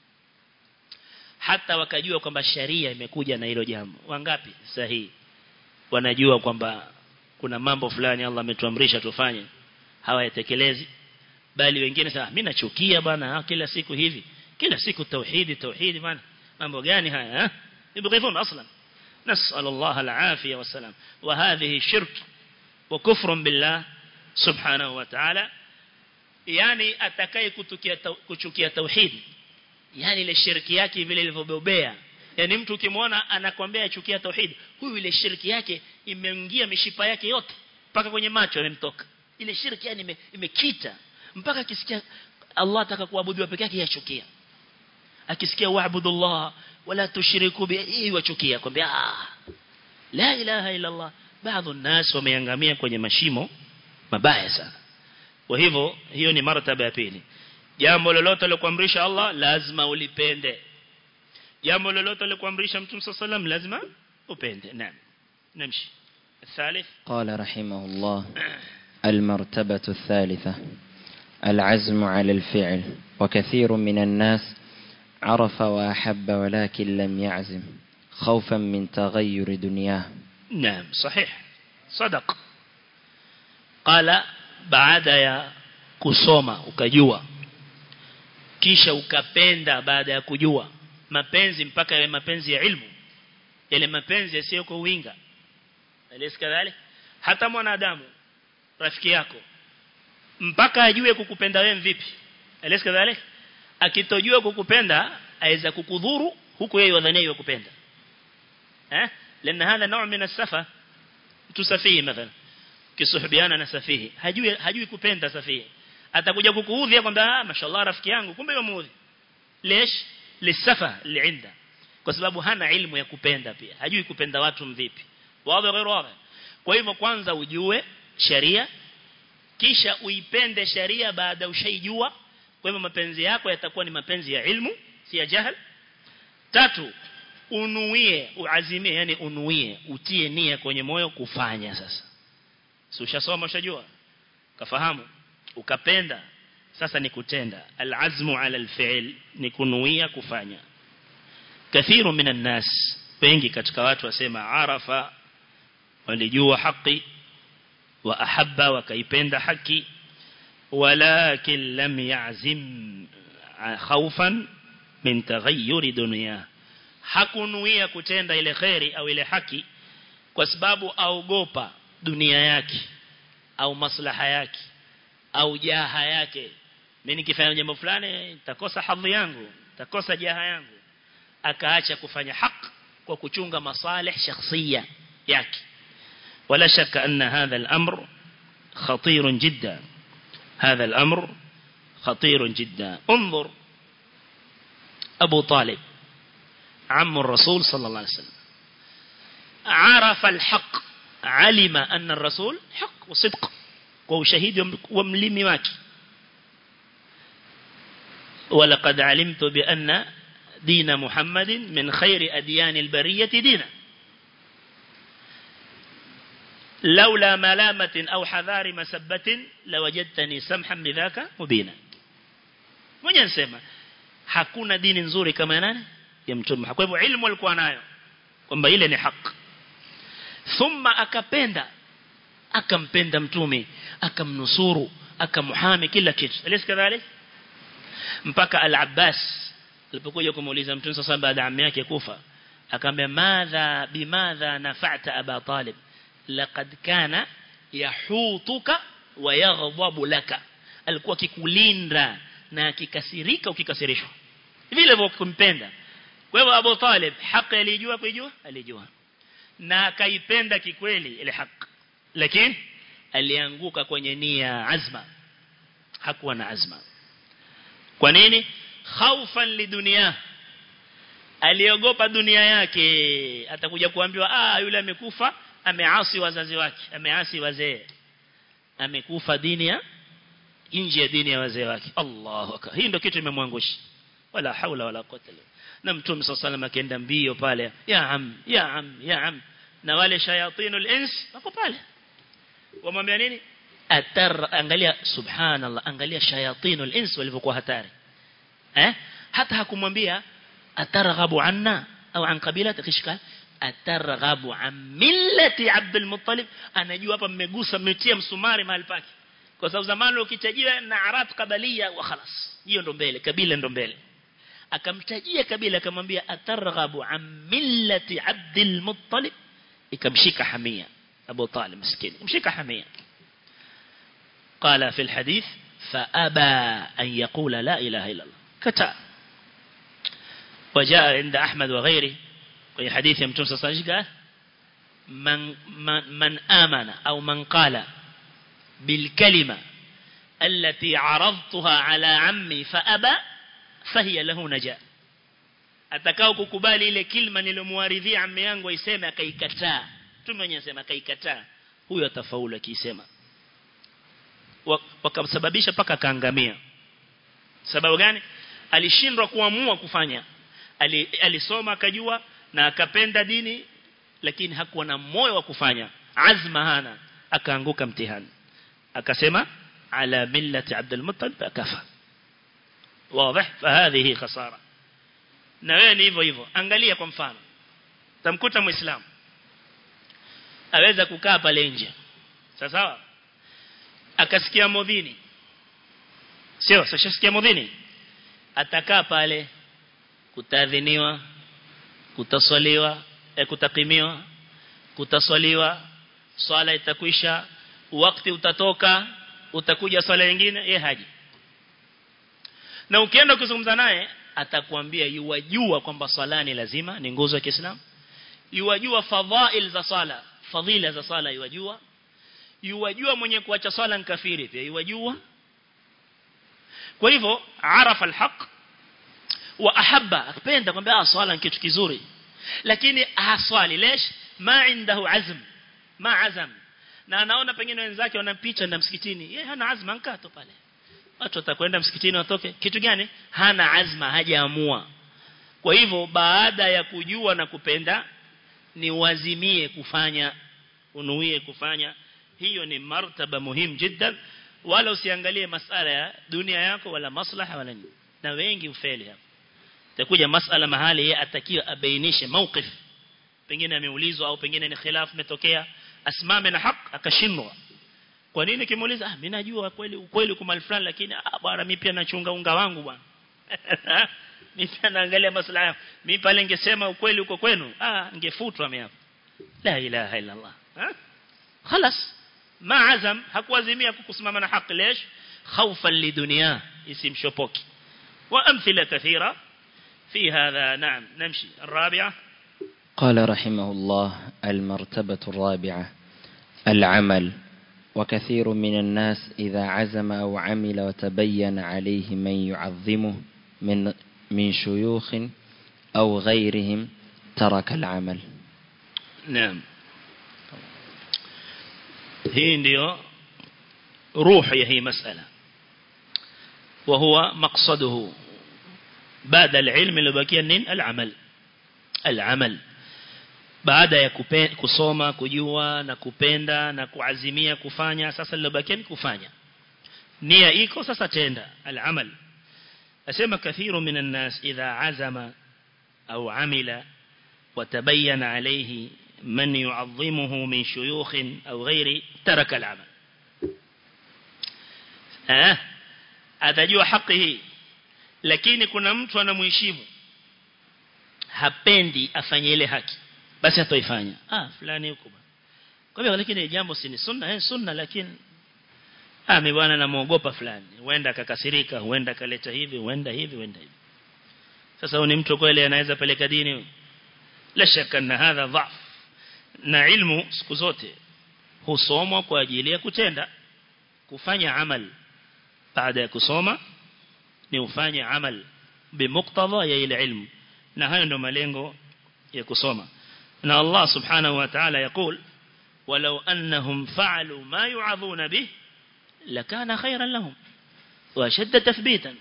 hata wakajua kwamba sharia imekuja na hilo jambo wangapi sahihi wanajua kwamba kuna mambo fulani Allah ametuamrisha tufanye hawayatekelezi bali wengine sasa mimi nachukia bwana kila siku hivi kila siku tauhidi tauhidi bwana mambo gani haya eh يبغيون اصلا نسال الله العافيه والسلام وهذه شرك وكفر بالله سبحانه وتعالى yani atakaye kutukia kuchukia tauhid yani ile shirki yake vile ilivyobobea yani mtu ukimwona anakwambia achukia tauhid huyu ile shirki yake imeingia mishipa yake yote mpaka kwenye macho yamemtoka ile shirki yani imekita mpaka akisikia Allah ataka kuabudiwa peke yake yachukia akisikia wa'budullah wala tushiriku bi wachukia kwambia ah la ilaha illa Allah baadhi الناس wameangamia kwenye mashimo mabaya sana kwa hivyo hiyo ni martaba ya pili jambo lolote lilokuamrisha Allah lazima ulipende jambo lolote lilokuamrisha Mtume صلى الله lazima upende naam namshi الثالث قال رحمه الله المرتبة الثالثة العزم على الفعل وكثير من الناس عرف وأحب ولكن لم يعزم خوفا من تغير دنياه نعم صحيح صدق قال baada ya kusoma ukajua kisha ukapenda baada ya kujua mapenzi mpaka yale mapenzi ya ilmu yale mapenzi yasiyo kwa winga alisikadhali hata mwanadamu rafiki yako mpaka ajue kukupenda wewe vipi alisikadhali akitojua kukupenda aweza kukudhuru huku yeye wadhania yukupenda eh lana hadha نوع من السفه tusafihi mathalan kisuhubiana na safihi hajui hajui kupenda safihi atakuja kukuudhi kwamba mashallah rafiki yangu kumbe yamuudhi lesh lisafa liinda kwa sababu hana ilmu ya kupenda pia hajui kupenda watu mvipi wazi ghairu wazi kwa hivyo kwanza ujue sharia kisha uipende sharia baada ushaijua kwa hivyo mapenzi yako yatakuwa ni mapenzi ya ilmu si ya jahil tatu unuie uazimie yani unuie utie nia kwenye moyo kufanya sasa si ushasoma ushajua kafahamu ukapenda sasa ni kutenda alazmu ala alfi'l ni kunuia kufanya kathiru minan nas wengi katika watu wasema arafa walijua haki wa ahabba wakaipenda haki walakin lam ya'zim khawfan min taghayyur dunya hakunuia kutenda ile khairi au ile haki kwa sababu aogopa dunia yake au maslaha yake au jaha yake mimi nikifanya jambo fulani nitakosa hadhi yangu nitakosa jaha yangu akaacha kufanya haki kwa kuchunga masalih shakhsiya yake wala shaka anna hadha al-amr khatir jiddan hadha al-amr khatir jiddan انظر أبو طالب عم الرسول صلى الله عليه وسلم عرف الحق علم أن الرسول حق وصدق وشهيد وملم واكي ولقد علمت بأن دين محمد من خير أديان البرية دينا لولا ملامة أو حذار مسبة لوجدتني سمحا بذاك مبينا mwenye nsema hakuna dini nzuri kama nani ya mtume kwa hivyo ilmu alikuwa nayo kwamba ile ni haki thumma akapenda akampenda mtume akamnusuru akamhami kila kitu alis kadhalik mpaka al-Abbas alipokuja kumuuliza mtume sasa baada ya ammi yake kufa akamwambia madha bimadha nafa'ta aba talib laqad kana yahutuka wa yaghdabu laka alikuwa kikulinda na akikasirika ukikasirishwa vile vile kumpenda kwa hivyo Abu Talib haki alijua kujua alijua na akaipenda kikweli ile haki lakini alianguka kwenye nia azma hakuwa na azma kwa nini khaufan lidunia aliogopa dunia yake atakuja kuambiwa ah yule amekufa ameasi wazazi wake ameasi wazee amekufa dini ya nje ya dini ya wazee wake Allahu akbar hii ndio kitu imemwangusha wala haula wala quwwata illa na mtume sallallahu akaenda mbio pale ya am ya am ya am na wale shayatinul ins wako pale wamwambia nini atar angalia subhanallah angalia shayatinul ins walivyokuwa hatari eh hata hakumwambia atarghabu anna au an qabilati kishka atarghabu an millati Abdul Muttalib anajua hapa mmegusa mmetia msumari mahali pake kwa sababu zamani ukitajia na arab kabalia wa khalas hiyo ndo mbele kabila ndo mbele akamtajia kabila akamwambia atarghabu an millati Abdul Muttalib ikamshika hamia Abu Talib maskini mshika hamia قال في الحديث فأبى أن يقول لا إله إلا الله كتا وجاء عند أحمد وغيره في حديث يمتون سصانج قال من, من, من آمن أو من قال بالكلمة التي عرضتها على عمي فأبى فهي له نجاة atakao kukubali ile kilma nilomwaridhia ammi yangu aiseme akaikataa mtume mwenyewe anasema akaikataa huyo atafaulu akisema wakamsababisha paka kaangamia sababu gani alishindwa kuamua kufanya Ali, alisoma akajua na akapenda dini lakini hakuwa na moyo wa kufanya azma hana akaanguka mtihani akasema ala millati Abdul Muttalib akafa wazi fahadhihi khasara na wewe ni hivyo hivyo angalia kwa mfano tamkuta muislamu aweza kukaa pale nje sawa akasikia modhini sio sashasikia modhini atakaa pale kutadhiniwa kutaswaliwa eh, kutakimiwa kutaswaliwa swala itakwisha wakati utatoka utakuja swala nyingine yeye haji na ukienda kuzungumza naye atakwambia yuwajua kwamba swala ni lazima ni nguzo ya Kiislamu yuwajua fadhail za swala fadhila za swala yuwajua yuwajua mwenye kuacha swala ni kafiri pia yuwajua kwa hivyo arafa alhaq wa ahabba akapenda kwamba ah swala ni kitu kizuri lakini haswali lesh ma indahu azm ma azam na anaona pengine wenzake wanapita na msikitini yeye hana azma nkato pale watu watakwenda msikitini watoke kitu gani hana azma hajaamua kwa hivyo baada ya kujua na kupenda ni wazimie kufanya unuie kufanya hiyo ni martaba muhimu jiddan wala usiangalie masala ya dunia yako wala maslaha wala nini na wengi ufeli hapo takuja masala mahali yeye atakiwa abainishe mawqif pengine ameulizwa au pengine ni khilaf umetokea asimame na haki akashindwa kwa nini kimuuliza ah mimi najua kweli ukweli kwa mali fulani lakini ah bwana mimi pia nachunga unga wangu bwana mimi pia naangalia maslaha yangu mimi pale ningesema ukweli uko kwenu ah ngefutwa mimi hapo la ilaha illa allah ha خلاص ما عزم hakuazimia kukusimama na haki lesh خوفا لدنيا اسم شوبوكي وامثله كثيره في هذا نعم نمشي الرابعه قال رحمه الله المرتبة الرابعة العمل وكثير من الناس إذا عزم أو عمل وتبين عليه من يعظمه من من شيوخ أو غيرهم ترك العمل نعم hii ndio روح ya hii masala وهو مقصده بعد العلم اللي بقي نين العمل العمل baada ya kusoma kujua na kupenda na kuazimia kufanya sasa lilobakia ni kufanya nia iko sasa tenda al-amal asema kathiru minan nas idha azama au amila وتبين عليه من يعظمه من شيوخ أو غيره ترك العمل آه atajua haki hii lakini kuna mtu anamuheshimu hapendi afanye ile haki basi hatoifanya ah fulani huko kwa hivyo lakini jambo si ni sunna eh sunna lakini ah mimi bwana namuogopa fulani huenda akakasirika huenda kaleta hivi huenda hivi huenda hivi sasa huyu ni mtu kweli anaweza peleka dini la shaka na hadha dhaf na ilmu siku zote husomwa kwa ajili ya kutenda kufanya amal baada ya kusoma ni ufanye amal bimuktadha ya ile ilmu na hayo ndio malengo ya kusoma na Allah subhanahu wa ta'ala yakul walau annahum fa'alu ma yu'adhuna bih lakana khayran lahum wa shadda tathbitan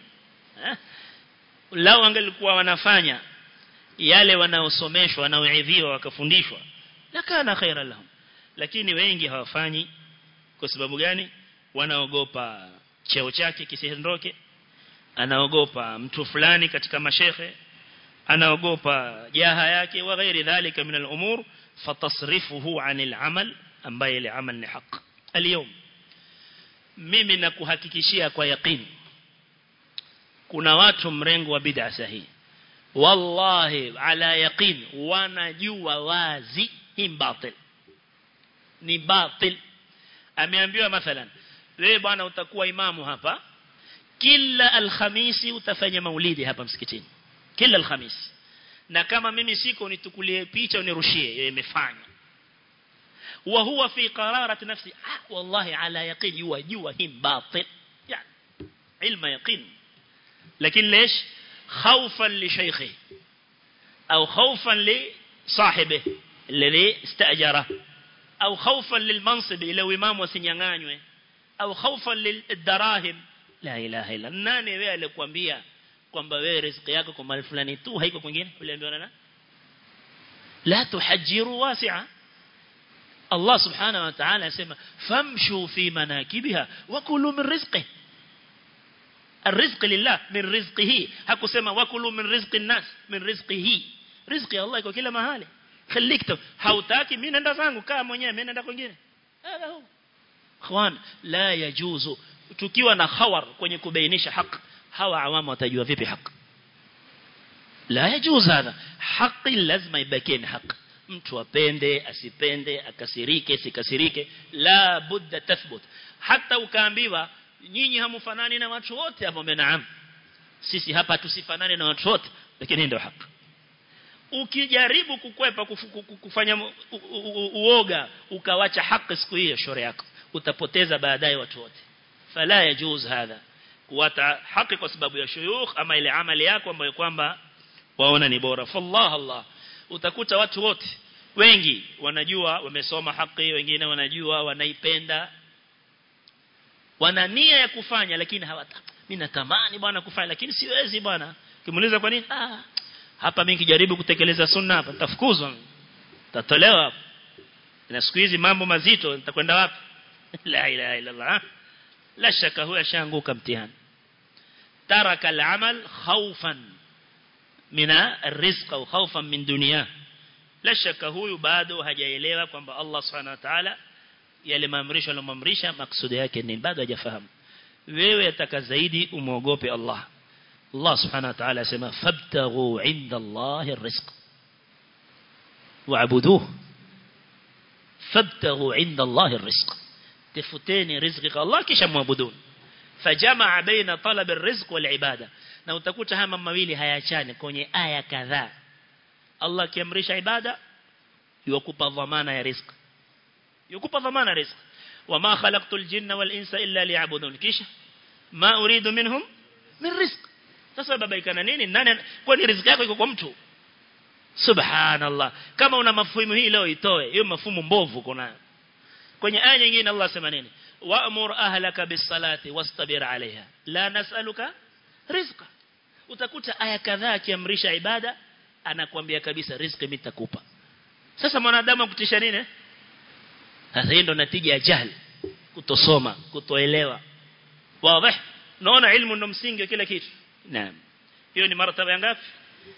lao angelikuwa wanafanya yale wanaosomeshwa wanaoidhiwa wakafundishwa lakana khayran lahum lakini wengi hawafanyi kwa sababu gani wanaogopa cheo chake kisiondoke anaogopa mtu fulani katika mashehe anaogopa jaha yake wa ghairi dhalika min al-umur fatasrifuhu anil amal ambaye ile amal ni haq اليوم mimi nakuhakikishia kwa yaqeen kuna watu mrengo wa bid'a sahihi wallahi ala yaqeen wanajua wazi hii batil ni batil ameambiwa mathalan wewe bwana utakuwa imamu hapa kila alhamisi utafanya maulidi hapa msikitini kila alhamisi na kama mimi siko nitukulie picha unirushie imefanya wa huwa fi qararati nafsi ah wallahi ala yaqin yajua him batil yani ilma yaqin lakini ليش خوفا لشيخه او خوفا لصاحبه الذي استاجره او خوفا للمنصب الى امام wasinyanganywe au خوفا للدراهم la ilaha illa nani wewe alikwambia kwamba wewe riziki yako kwa mali fulani tu haiko kwingine uliambiwa na la tuhajiru wasi'a Allah subhanahu wa ta'ala asema famshu fi manakibiha wa kulu min rizqi الرزق لله من رزقه hakusema wakulu min rizqi nas min rizqihi rizqi Allah iko kila mahali khalikta hautaki mimi nenda zangu kaa mwenyewe mimi nenda kwingine hada hu khwan la yajuzu tukiwa na khawar kwenye kubainisha haki hawa awamu watajua vipi haki la yajuz hadha haki lazima ibaki ni haki mtu apende asipende akasirike sikasirike la budda tathbut hata ukaambiwa nyinyi hamufanani na watu wote hapo naam sisi hapa tusifanane na watu wote lakini ndio haki ukijaribu kukwepa kufanya uoga ukawacha haki siku hiyo shore yako utapoteza baadaye watu wote fala yajuz hadha kuwata haki kwa sababu ya shuyukh ama ile amali yako ambayo kwamba waona ni bora fallah allah utakuta watu wote wengi wanajua wamesoma haki wengine wanajua wanaipenda wana nia ya kufanya lakini hawataka mimi natamani bwana kufanya lakini siwezi bwana kimuuliza kwa nini ah hapa mimi kijaribu kutekeleza sunna hapa nitafukuzwa tatolewa hapa na siku hizi mambo mazito nitakwenda wapi la ilaha illa allah la shaka huwa shanguka mtihani taraka al-amal khawfan min ar-rizq au khawfan min dunya la shaka huyu bado hajaelewa kwamba Allah subhanahu wa ta'ala yale maamrisho alomamrisha maksudi yake ni bado hajafahamu wewe ataka zaidi umuogope Allah Allah subhanahu wa ta'ala asema fabtaghu 'inda Allah ar-rizq wa'buduhu fabtaghu 'inda Allah ar-rizq tafuteni riziki kwa Allah kisha muabuduni fajamaa baina talab ar-rizq wal ibada na utakuta haya mambo mawili hayachani kwenye aya kadhaa Allah akiamrisha ibada yukupa dhamana ya riziki yukupa dhamana riziki wama khalaqtul jinna wal insa illa liya'budun kisha ma uridu minhum min rizq sasa babaika na nini nani kwani riziki yako iko kwa mtu subhanallah kama una mafumu hii leo itoe hiyo mafumu mbovu kuna kwenye aya nyingine Allah sema nini wa'mur ahlaka bis-salati wastabir 'alayha la nas'aluka rizqa utakuta aya kadhaa akiamrisha ibada anakuambia kabisa riziki mimi nitakupa sasa mwanadamu akutisha nini sasa hii ndo natija ya jahili kutosoma kutoelewa wazi naona ilmu ndo msingi wa kila kitu naam hiyo ni martaba ya ngapi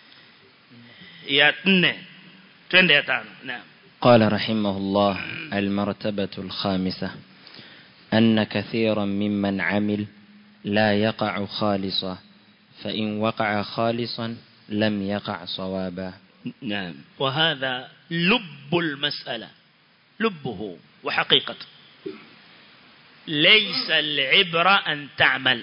ya 4 twende ya 5 naam قال رحمه الله المرتبة الخامسة أن كثيرا ممن عمل لا يقع خالصا فإن وقع خالصا لم يقع صوابا نعم وهذا لب المسألة لبه وحقيقته ليس العبرة أن تعمل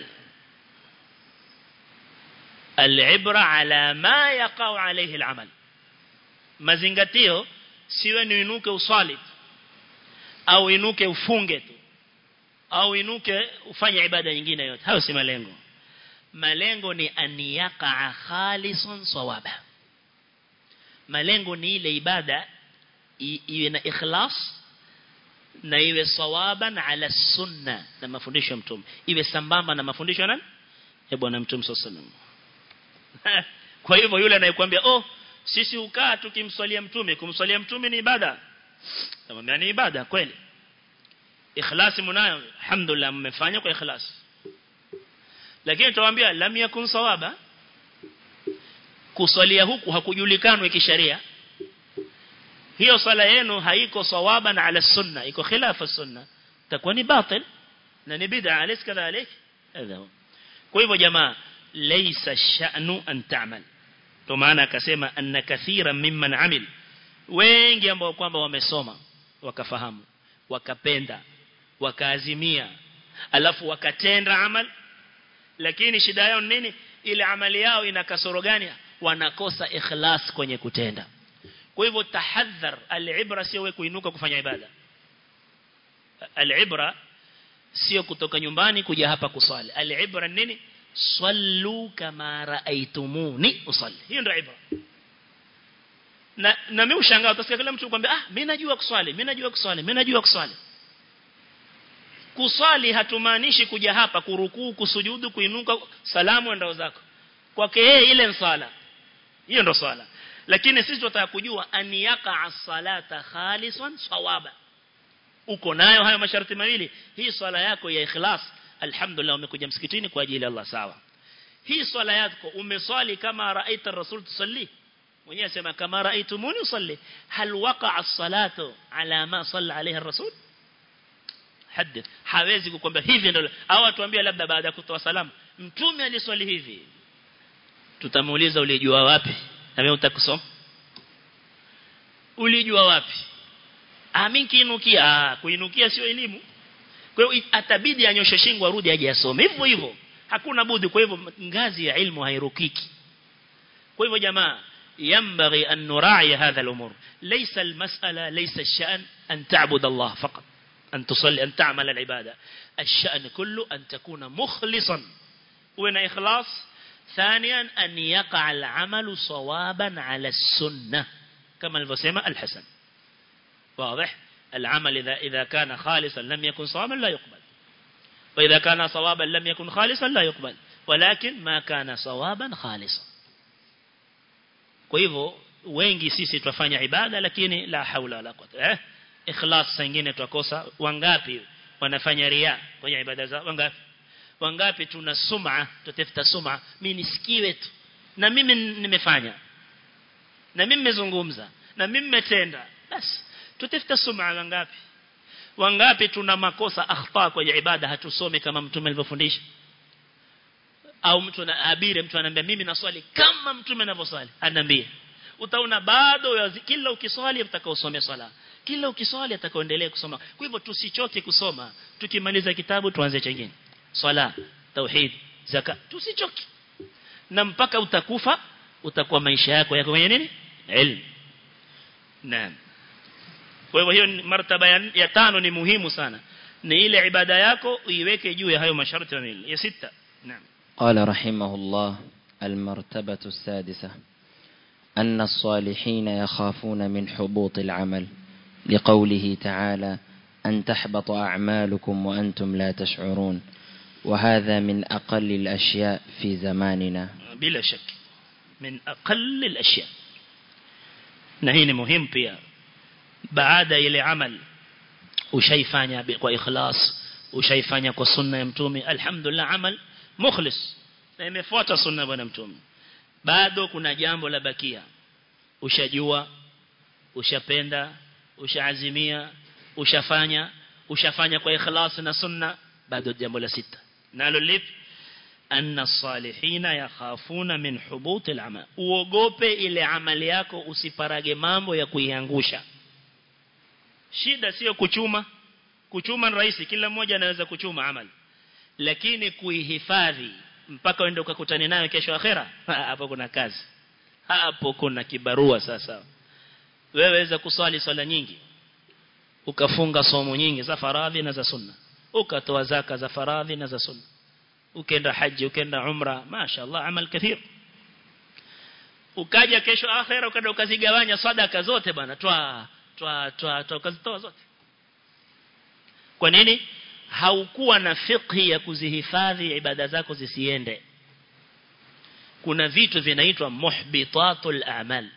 العبرة على ما يقع عليه العمل mazingatio siwe ni inuke usali au inuke ufunge tu au inuke ufanye ibada nyingine yote hayo si malengo malengo ni aniyaka khalisun sawaba malengo ni ile ibada iwe na ikhlas na iwe sawaban ala sunna na mafundisho ya mtume iwe sambamba na mafundisho ya nani ya bwana mtume sallallahu kwa hivyo yule anayekuambia oh sisi ukaa tukimswalia mtume kumswalia mtume ni ibada tamwambia ni ibada kweli ikhlasi mnayo alhamdulillah mmefanya kwa ikhlas lakini tuwaambia lam yakun sawaba kuswalia huku hakujulikanwa kisheria hiyo swala yenu haiko sawaba na ala sunna iko khilafa sunna takuwa ni batil na ni bid'a alis kadhalik hadha kwa hivyo jamaa laysa sha'nu an ta'mal to maana akasema anna kathira mimman amil wengi ambao kwamba wamesoma wakafahamu wakapenda wakaazimia alafu wakatenda amal lakini shida yao nini ile amali yao ina kasoro gani wanakosa ikhlas kwenye kutenda kwa hivyo tahadhar al-ibra sio wewe kuinuka kufanya ibada al-ibra sio kutoka nyumbani kuja hapa kusali al-ibra nini sallu kama raaitumuni usalli hiyo ndio ibra na na mimi ushangaa utasikia kila mtu kwambia ah mimi najua kuswali mimi najua kuswali mimi najua kuswali kuswali hatumaanishi kuja hapa kurukuu kusujudu kuinuka salamu ndao zako kwake yeye ile sala hiyo ndo swala lakini sisi tunataka kujua aniyaka as-salata khalisan sawaba uko nayo hayo masharti mawili hii swala yako ya ikhlas alhamdulillah umekuja msikitini kwa ajili ya Allah sawa hii swala yako umeswali kama raaita rasul tusalli mwenyewe sema kama raaitumuni usalli hal waqa'a as-salatu ala ma salla alayhi ar-rasul hadith hawezi kukwambia hivi ndio au atuambia labda baada ya kutoa salamu mtume aliswali hivi tutamuuliza ulijua wapi na wewe utakusoma ulijua wapi amin kiinukia ah kuinukia sio elimu kwa hiyo atabidi anyoshe shingo arudi aje asome hivyo hivyo hakuna budi kwa hivyo ngazi ya ilmu hairukiki kwa hivyo jamaa ينبغي أن نراعي هذا الأمور ليس المسألة ليس الشأن أن تعبد الله فقط أن تصلي أن تعمل العبادة الشأن كله أن تكون مخلصا وين إخلاص ثانيا أن يقع العمل صوابا على السنة كما الفسيمة الحسن واضح العمل إذا, إذا كان خالصا لم يكن صوابا لا يقبل وإذا كان صوابا لم يكن خالصا لا يقبل ولكن ما كان صوابا خالصا kwa hivyo wengi sisi twafanya ibada lakini la haula wala quwwata eh ikhlas singine twakosa wangapi wanafanya ria kwenye ibada zao wangapi wangapi tuna sum'a tutafuta sum'a mimi nisikiwe tu na mimi nimefanya na mimi nimezungumza na mimi nimetenda basi tutafuta sum'a wangapi wangapi tuna makosa akhta kwenye ibada hatusome kama mtume alivyofundisha au mtu na abire mtu anambia mimi naswali kama mtume anavyoswali anambia utaona bado kila ukiswali utakaosomea swala kila ukiswali atakaoendelea kusoma kwa hivyo tusichoke kusoma tukimaliza kitabu tuanze chengine swala tauhid zaka tusichoke na mpaka utakufa utakuwa maisha yako yako kwenye nini ilmu naam kwa hivyo hiyo martaba ya, ya tano ni muhimu sana ni ile ibada yako uiweke juu ya hayo masharti ya sita naam قال رحمه الله المرتبة السادسة أن الصالحين يخافون من حبوط العمل لقوله تعالى أن تحبط أعمالكم وأنتم لا تشعرون وهذا من أقل الأشياء في زماننا بلا شك من أقل الأشياء نهيني مهم pia baada ile amal ushaifanya kwa ikhlas ushaifanya kwa sunna ya mtume alhamdulillah amal mukhlis na imefuata sunna bwana mtume bado kuna jambo la bakia ushajua ushapenda ushaazimia ushafanya ushafanya kwa ikhlas na sunna bado jambo la sita nalo lipi anna salihina yakhafuna min hubut al-amal uogope ile amali yako usiparage mambo ya kuiangusha shida sio kuchuma kuchuma ni rahisi kila mmoja anaweza kuchuma amali lakini kuihifadhi mpaka uende ukakutane nayo kesho akhera hapo kuna kazi hapo kuna kibarua sasa wewe weza kuswali swala nyingi ukafunga somo nyingi za faradhi na za sunna ukatoa zaka za faradhi na za sunna ukenda haji ukenda umra mashaallah amal kathir ukaja kesho akhera ukaenda ukazigawanya sadaka zote bana twa twa twa twa ukazitoa zote kwa nini haukuwa na fiqhi ya kuzihifadhi ibada zako zisiende kuna vitu vinaitwa muhbitatul a'mal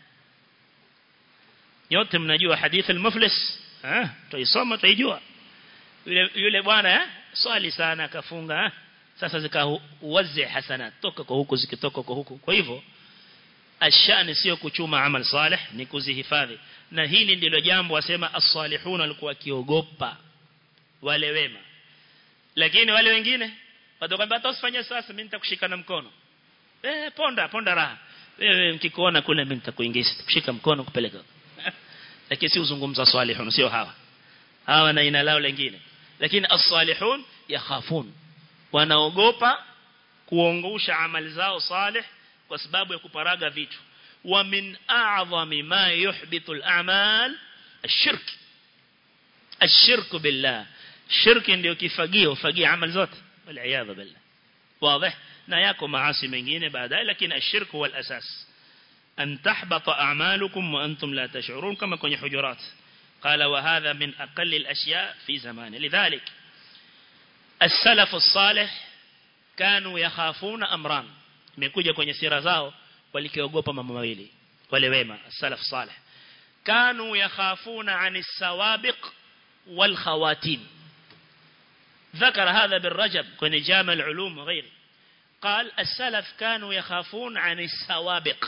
yote mnajua hadithi al-muflis ah tuisoma tuijua yule yule bwana eh swali sana akafunga eh? sasa zikawazi hasanat toka kwa huku zikitoka kwa huku kwa hivyo ashani sio kuchuma amal salih ni kuzihifadhi na hili ndilo jambo wasema as-salihun walikuwa kiogopa wale wema lakini wale wengine watakwambia hata usifanye sasa mimi nitakushika na mkono eh ponda ponda raha wewe mkikuona kule mimi nitakuingiza kushika mkono kupeleka lakini si uzungumza salihun sio hawa hawa na ina lao lingine lakini as-salihun yakhafun wanaogopa kuongosha amali zao salih kwa sababu ya kuparaga vitu wa min a'zami ma yuhbitu al-a'mal ash-shirk ash-shirk billah shirk ndio kifagio fagia amali zote wal billah wazi na yako maasi mengine baadaye lakini ash-shirk huwa al-asas an tahbata a'malukum wa antum la tash'urun kama kwenye hujurat قال وهذا من أقل الأشياء في زمانه لذلك السلف الصالح كانوا يخافون أمران imekuja kwenye sira zao walikiogopa mambo mawili wale wema salaf salih kanu yakhafuna anis sawabiq wal khawatim ذكر هذا بالرجب كن جامع العلوم وغيره قال السلف كانوا يخافون عن السوابق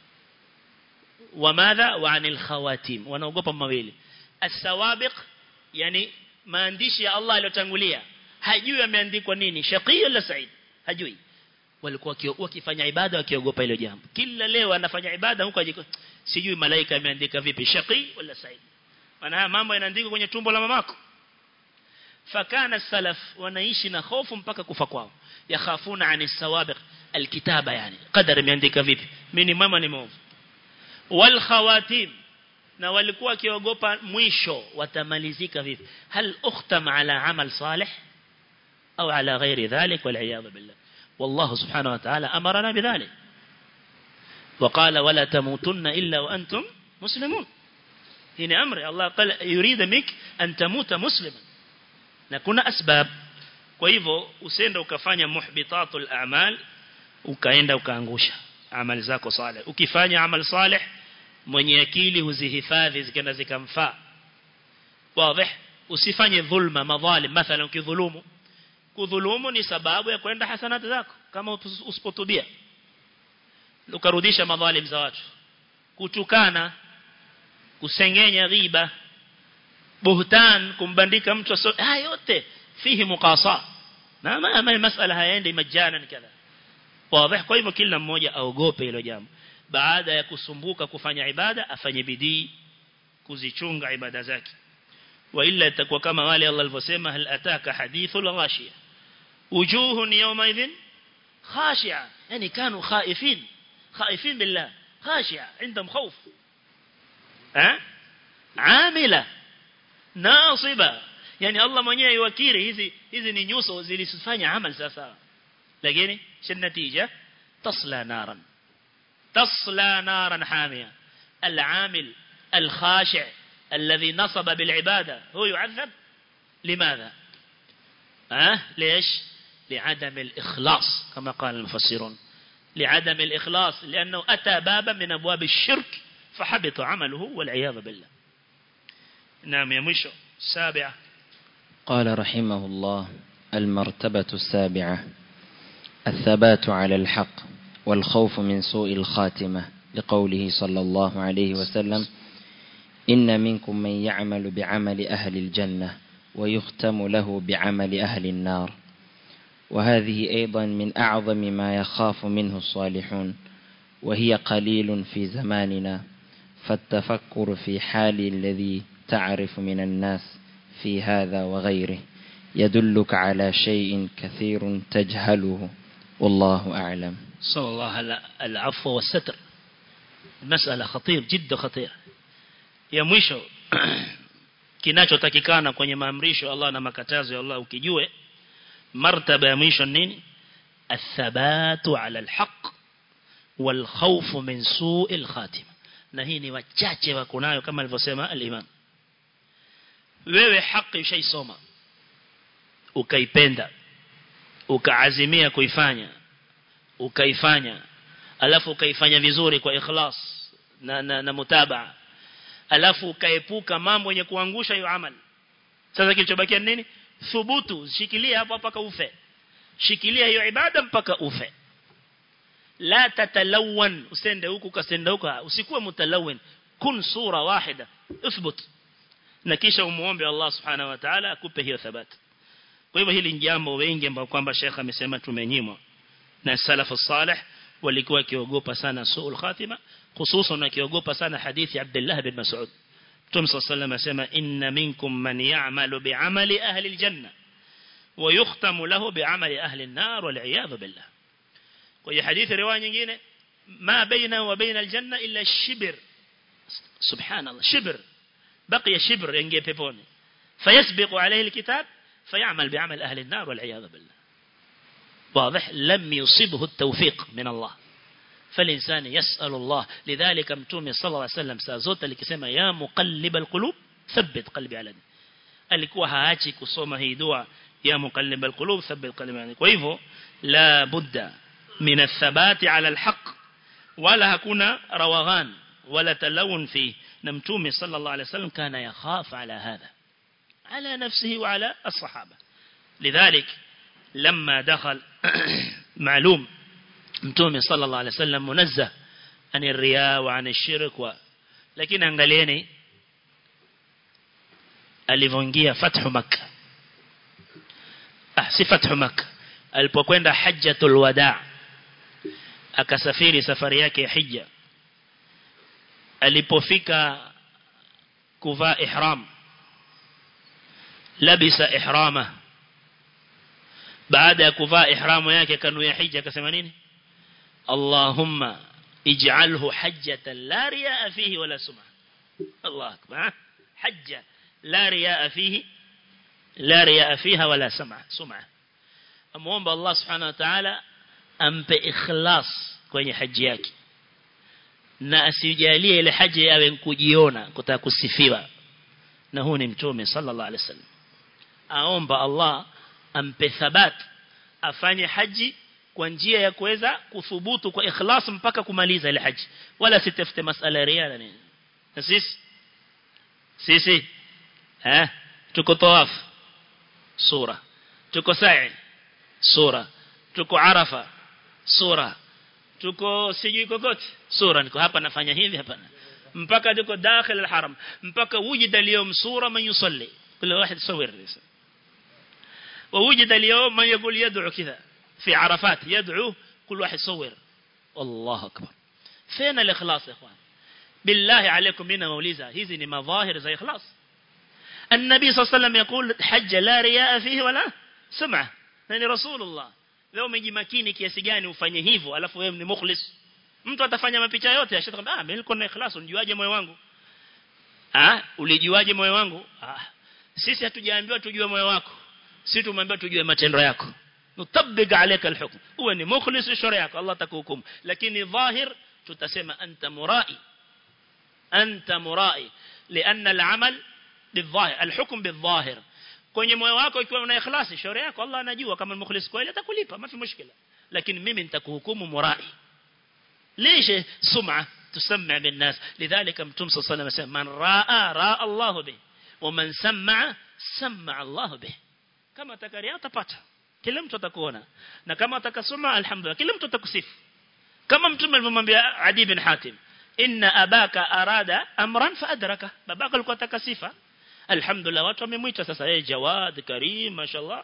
وماذا وعن الخواتيم ونوقف مawili السوابق يعني maandishi ya Allah yaliyotangulia hajui ameandikwa nini shaqi wala said hajui walikuwa wakifanya ibada wakiogopa hilo jambo kila leo anafanya ibada huko ajiko sijui malaika ameandika vipi shaqi wala said maana haya mambo yanaandikwa kwenye tumbo la mamako fakana salaf wanaishi na hofu mpaka kufa kwao yakhafuna ani sawabiq alkitaba yani qadar imeandika vipi mimi ni mwema ni mwovu wal khawatim na walikuwa wakiogopa mwisho watamalizika vipi hal ukhtam ala amal salih au ala ghairi dhalik wal iyad billah والله سبحانه وتعالى أمرنا بذلك وقال ولا تموتن إلا وأنتم مسلمون هنا أمر الله قال يريد منك أن تموت مسلما نكون أسباب kwa hivyo usende ukafanya muhbitatul a'mal ukaenda ukaangusha amali zako saleh ukifanya amal saleh mwenye akili huzihifadhi zikaenda zikamfaa wazi usifanye dhulma madhalim mathalan ukidhulumu kudhulumu ni sababu ya kwenda hasanati zako kama usipotubia ukarudisha madhalim za watu kutukana kusengenya ghiba buhtan kumbandika mtu so haya yote fihi muqasa na ma masala hayaendi majana kadha wazi kwa hivyo kila mmoja aogope hilo jambo baada ya kusumbuka kufanya ibada afanye bidii kuzichunga ibada zake wa illa itakuwa kama wale Allah alivyosema hal ataka hadithul ghashiya wujuhun yawma idhin khashi'a yani kanu khaifin khaifin billah khashi'a عندهم خوف ها عامله ناصبه yani Allah mwenyewe yuwakiri hizi hizi ni nyuso zilisifanya amal sasa lakini shinatija تصلى نارا تصلى نارا حامية العامل الخاشع الذي نصب بالعبادة هو يعذب لماذا أه؟ ليش لعدم الإخلاص كما قال المفسرون لعدم الإخلاص لأنه أتى بابا من أبواب الشرك فحبط عمله والعياذ بالله نعم يا مشو السابعة قال رحمه الله المرتبة السابعة الثبات على الحق والخوف من سوء الخاتمة لقوله صلى الله عليه وسلم إن منكم من يعمل بعمل أهل الجنة ويختم له بعمل أهل النار وهذه أيضا من أعظم ما يخاف منه الصالحون وهي قليل في زماننا فالتفكر في حال الذي تعرف من الناس في هذا وغيره يدلك على شيء كثير تجهله والله أعلم صلى الله على العفو والستر مسألة خطير جدا خطير ya mwisho kinachotakikana kwenye maamrisho ya Allah na makatazo ya Allah ukijue martaba ya mwisho nini athabatu ala alhaq والخوف من سوء الخاتمة na hii ni wachache wako nayo kama alivyosema al-Imam wewe haki ushaisoma ukaipenda ukaazimia kuifanya ukaifanya alafu ukaifanya vizuri kwa ikhlas na na, na mutabaa alafu ukaepuka mambo yenye kuangusha hiyo amali sasa kilichobakia nini thubutu shikilia hapo mpaka ufe shikilia hiyo ibada mpaka ufe la tatalawan usende huku kasenda huku usikuwe mutalawin kun sura wahida uthbut na kisha umuombe Allah subhanahu wa ta'ala akupe hiyo thabati kwa hivyo hili jambo wengi ambao kwamba Sheikh amesema tumenyimwa na salafu salih walikuwa kiogopa sana suul khatima hususan akiogopa sana hadithi Abdullah bin Mas'ud Mtume صلى الله asema inna minkum man ya'malu bi'amali ahli aljanna wa yukhtamu lahu bi'amali ahli an-nar wal 'iyad billah kwa hiyo hadithi riwaya nyingine ma baina wa baina aljanna illa shibr subhanallah shibr baqiya shibr ingie peponi fayasbiqu alayhi alkitab فيعمل بعمل أهل النار والعياذ بالله واضح لم يصبه التوفيق من الله فالإنسان يسأل الله لذلك متومي صلى الله عليه وسلم سازوت likisema ya muqallib alqulub thabbit qalbi ala dini alikuwa haachi kusoma hii dua ya muqallib alqulub thabbit qalbi ala kwa hivyo la budda min athabati ala alhaq wala hakuna rawaghan wala talawun fi na mtume sallallahu alaihi wasallam kana yakhaf ala hadha على نفسه وعلى الصحابة لذلك لما دخل معلوم متومي صلى الله عليه وسلم منزه عن الرياء وعن الشرك و... لكن angalieni alivyoingia fathu makkah ah si fathu makkah alipokwenda hajjatul wadaa akasafiri safari yake ya hija alipofika kuvaa ihram labisa ihrama baada ya kuvaa ihramu yake kanuia hija akasema nini Allahumma ij'alhu hajjatan la riyaa fihi wala sum'a Allah akbar hajja la riyaa fihi la riyaa fiha wala sum'a sum'a amuomba Allah subhanahu wa ta'ala ampe ikhlas kwenye haji yake na asijalie ile haji yawe kujiona kutaka kusifiwa na huu ni mtume sallallahu alaihi wasallam aomba Allah ampe thabat afanye haji kwa njia ya kuweza kuthubutu kwa ikhlas mpaka kumaliza ile haji wala sitafute masala ya riya nini na sisi sisi eh tuko tawaf sura tuko sa'i sura tuko arafa sura tuko sijui kokote sura niko hapa nafanya hivi hapa mpaka tuko dakhil alharam mpaka wujida اليوم sura man yusalli كل واحد يصور ووجد اليوم من يقول يدعو كذا في عرفات يدعو كل واحد يصور الله أكبر فين الإخلاص يا إخوان بالله عليكم بنا موليزة هذه ni مظاهر زي إخلاص النبي صلى الله عليه وسلم يقول حج لا رياء فيه ولا سمعة يعني رسول الله leo umejimakini kiasi gani ufanye hivyo alafu wewe ni mukhlis mtu atafanya mapicha yote ashakwambia ah mimi niko na ikhlas unijuaje moyo wangu ah ulijuaje moyo wangu ah sisi hatujaambiwa tujue moyo wako sisi tumeambiwa tujue matendo yako nutabbiq alayka alhukm uwe ni mukhlis sharia yako Allah atakuhukumu lakini dhahir tutasema anta murai anta murai لأن العمل بالظاهر الحكم بالظاهر kwenye moyo wako ikiwa una ikhlasi shauri yako Allah anajua kama mukhlis kweli atakulipa mafi mushkila lakini mimi nitakuhukumu murai ليش سمعة تسمع بالناس لذلك متوم صلى الله عليه وسلم من راى راى الله به ومن سمع سمع الله به kama atakaria utapata kila mtu atakuona na kama atakasoma alhamdulillah kila mtu atakusifu kama mtume alimwambia Adi bin Hatim inna abaka arada amran fa adraka babaka alikuwa atakasifa alhamdulillah watu wamemwita sasa yeye jawad karim mashallah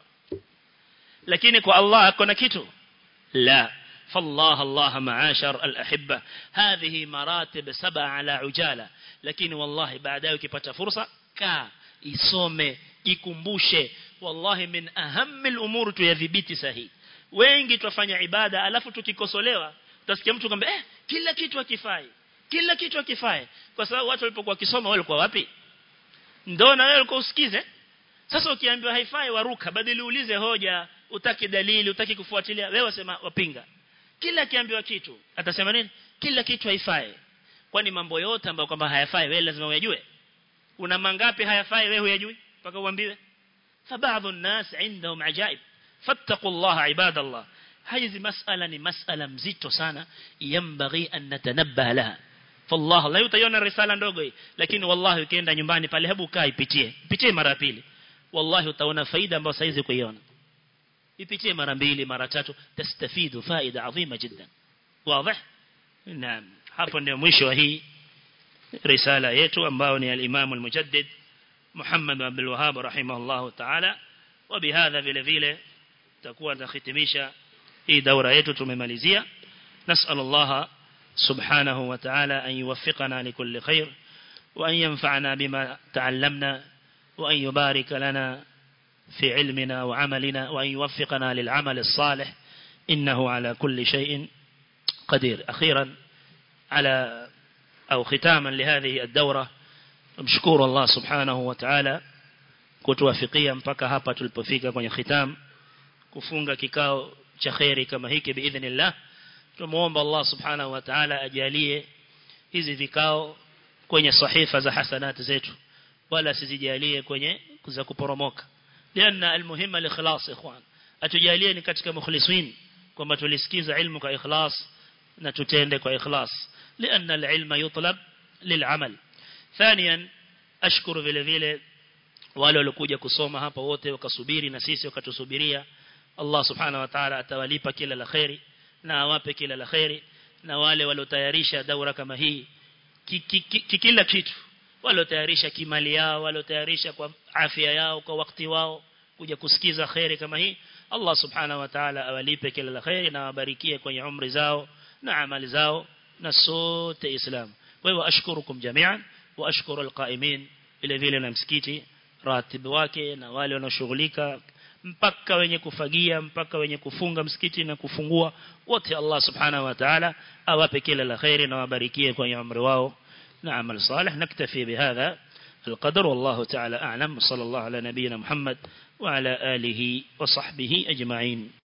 lakini kwa Allah akona kitu la فالله الله معاشر الأحبة هذه مراتب سبع على عجالة لكن والله بعد ذلك ukipata fursa ka isome ikumbushe wallahi min ahammi al-umur tuyadhibiti sahihi wengi tufanya ibada alafu tukikosolewa utasikia mtu kwamba eh kila kitu hakifai kila kitu hakifai kwa sababu watu walipokuwa kisoma walikuwa wapi ndio na wewe ulikuwa usikize sasa ukiambiwa haifai waruka badili uulize hoja utaki dalili utaki kufuatilia wewe wasema wapinga kila kiambiwa kitu atasema nini kila kitu haifai kwani mambo yote ambayo kwamba hayafai wewe lazima uyajue una mangapi hayafai wewe huyajui mpaka uambiwe فبعض الناس عندهم عجائب فاتقوا الله عباد الله هذه مسألة ni masala mzito sana yambaghi an natanabbaha laha fallah la utaiona risala ndogo hii lakini wallahi ukienda nyumbani pale hebu kaa ipitie ipitie mara pili wallahi utaona faida ambayo saizi kuiona ipitie mara mbili mara tatu tastafidu faida adhima jiddan wazi naam hapo ndio mwisho wa hii risala yetu ambayo ni al-Imam al-Mujaddid Muhammad bin Abdul Wahhab rahimahullah ta'ala وبهذا vile vile tutakuwa tunahitimisha hii daura yetu tumemalizia nasal Allah subhanahu wa ta'ala an yuwaffiqana likulli khair wa an yanfa'ana bima ta'allamna wa an yubarik lana في علمنا وعملنا وأن يوفقنا للعمل الصالح إنه على كل شيء قدير أخيرا على أو ختاما لهذه الدورة مشكور الله سبحانه وتعالى kutuwafikia mpaka hapa tulipofika kwenye khitam kufunga kikao cha khairi kama hiki biidhnillah tumuomba Allah subhanahu wa ta'ala ajalie hizi vikao kwenye sahifa za hasanati zetu wala sizijalie kwenye za kuporomoka لأن المهم الإخلاص إخوان أتجاليه ni katika mukhlisin kwamba tulisikiza ilmu kwa ikhlas na tutende kwa ikhlas لأن العلم يطلب للعمل ثانيا أشكر vile vile wale waliokuja kusoma hapa wote wakasubiri na sisi wakatusubiria Allah subhanahu wa ta'ala atawalipa kila la khairi na awape kila la khairi na wale waliotayarisha daura kama hii kila kitu waliotayarisha kimali yao waliotayarisha kwa afya yao kwa wakati wao kuja kusikiza khairi kama hii Allah subhanahu wa ta'ala awalipe kila la khairi na awabarikie kwenye umri zao na amali zao na sote islam kwa hivyo ashkurukum jami'an wa ashkuru alqaimin vile vile na msikiti ratibu wake na wale wanaoshughulika mpaka wenye kufagia mpaka wenye kufunga msikiti na kufungua wote Allah subhanahu wa ta'ala awape kila la khairi na wabarikie kwenye umri wao نعمل صالح نكتفي بهذا القدر والله تعالى أعلم صلى الله على نبينا محمد وعلى آله وصحبه أجمعين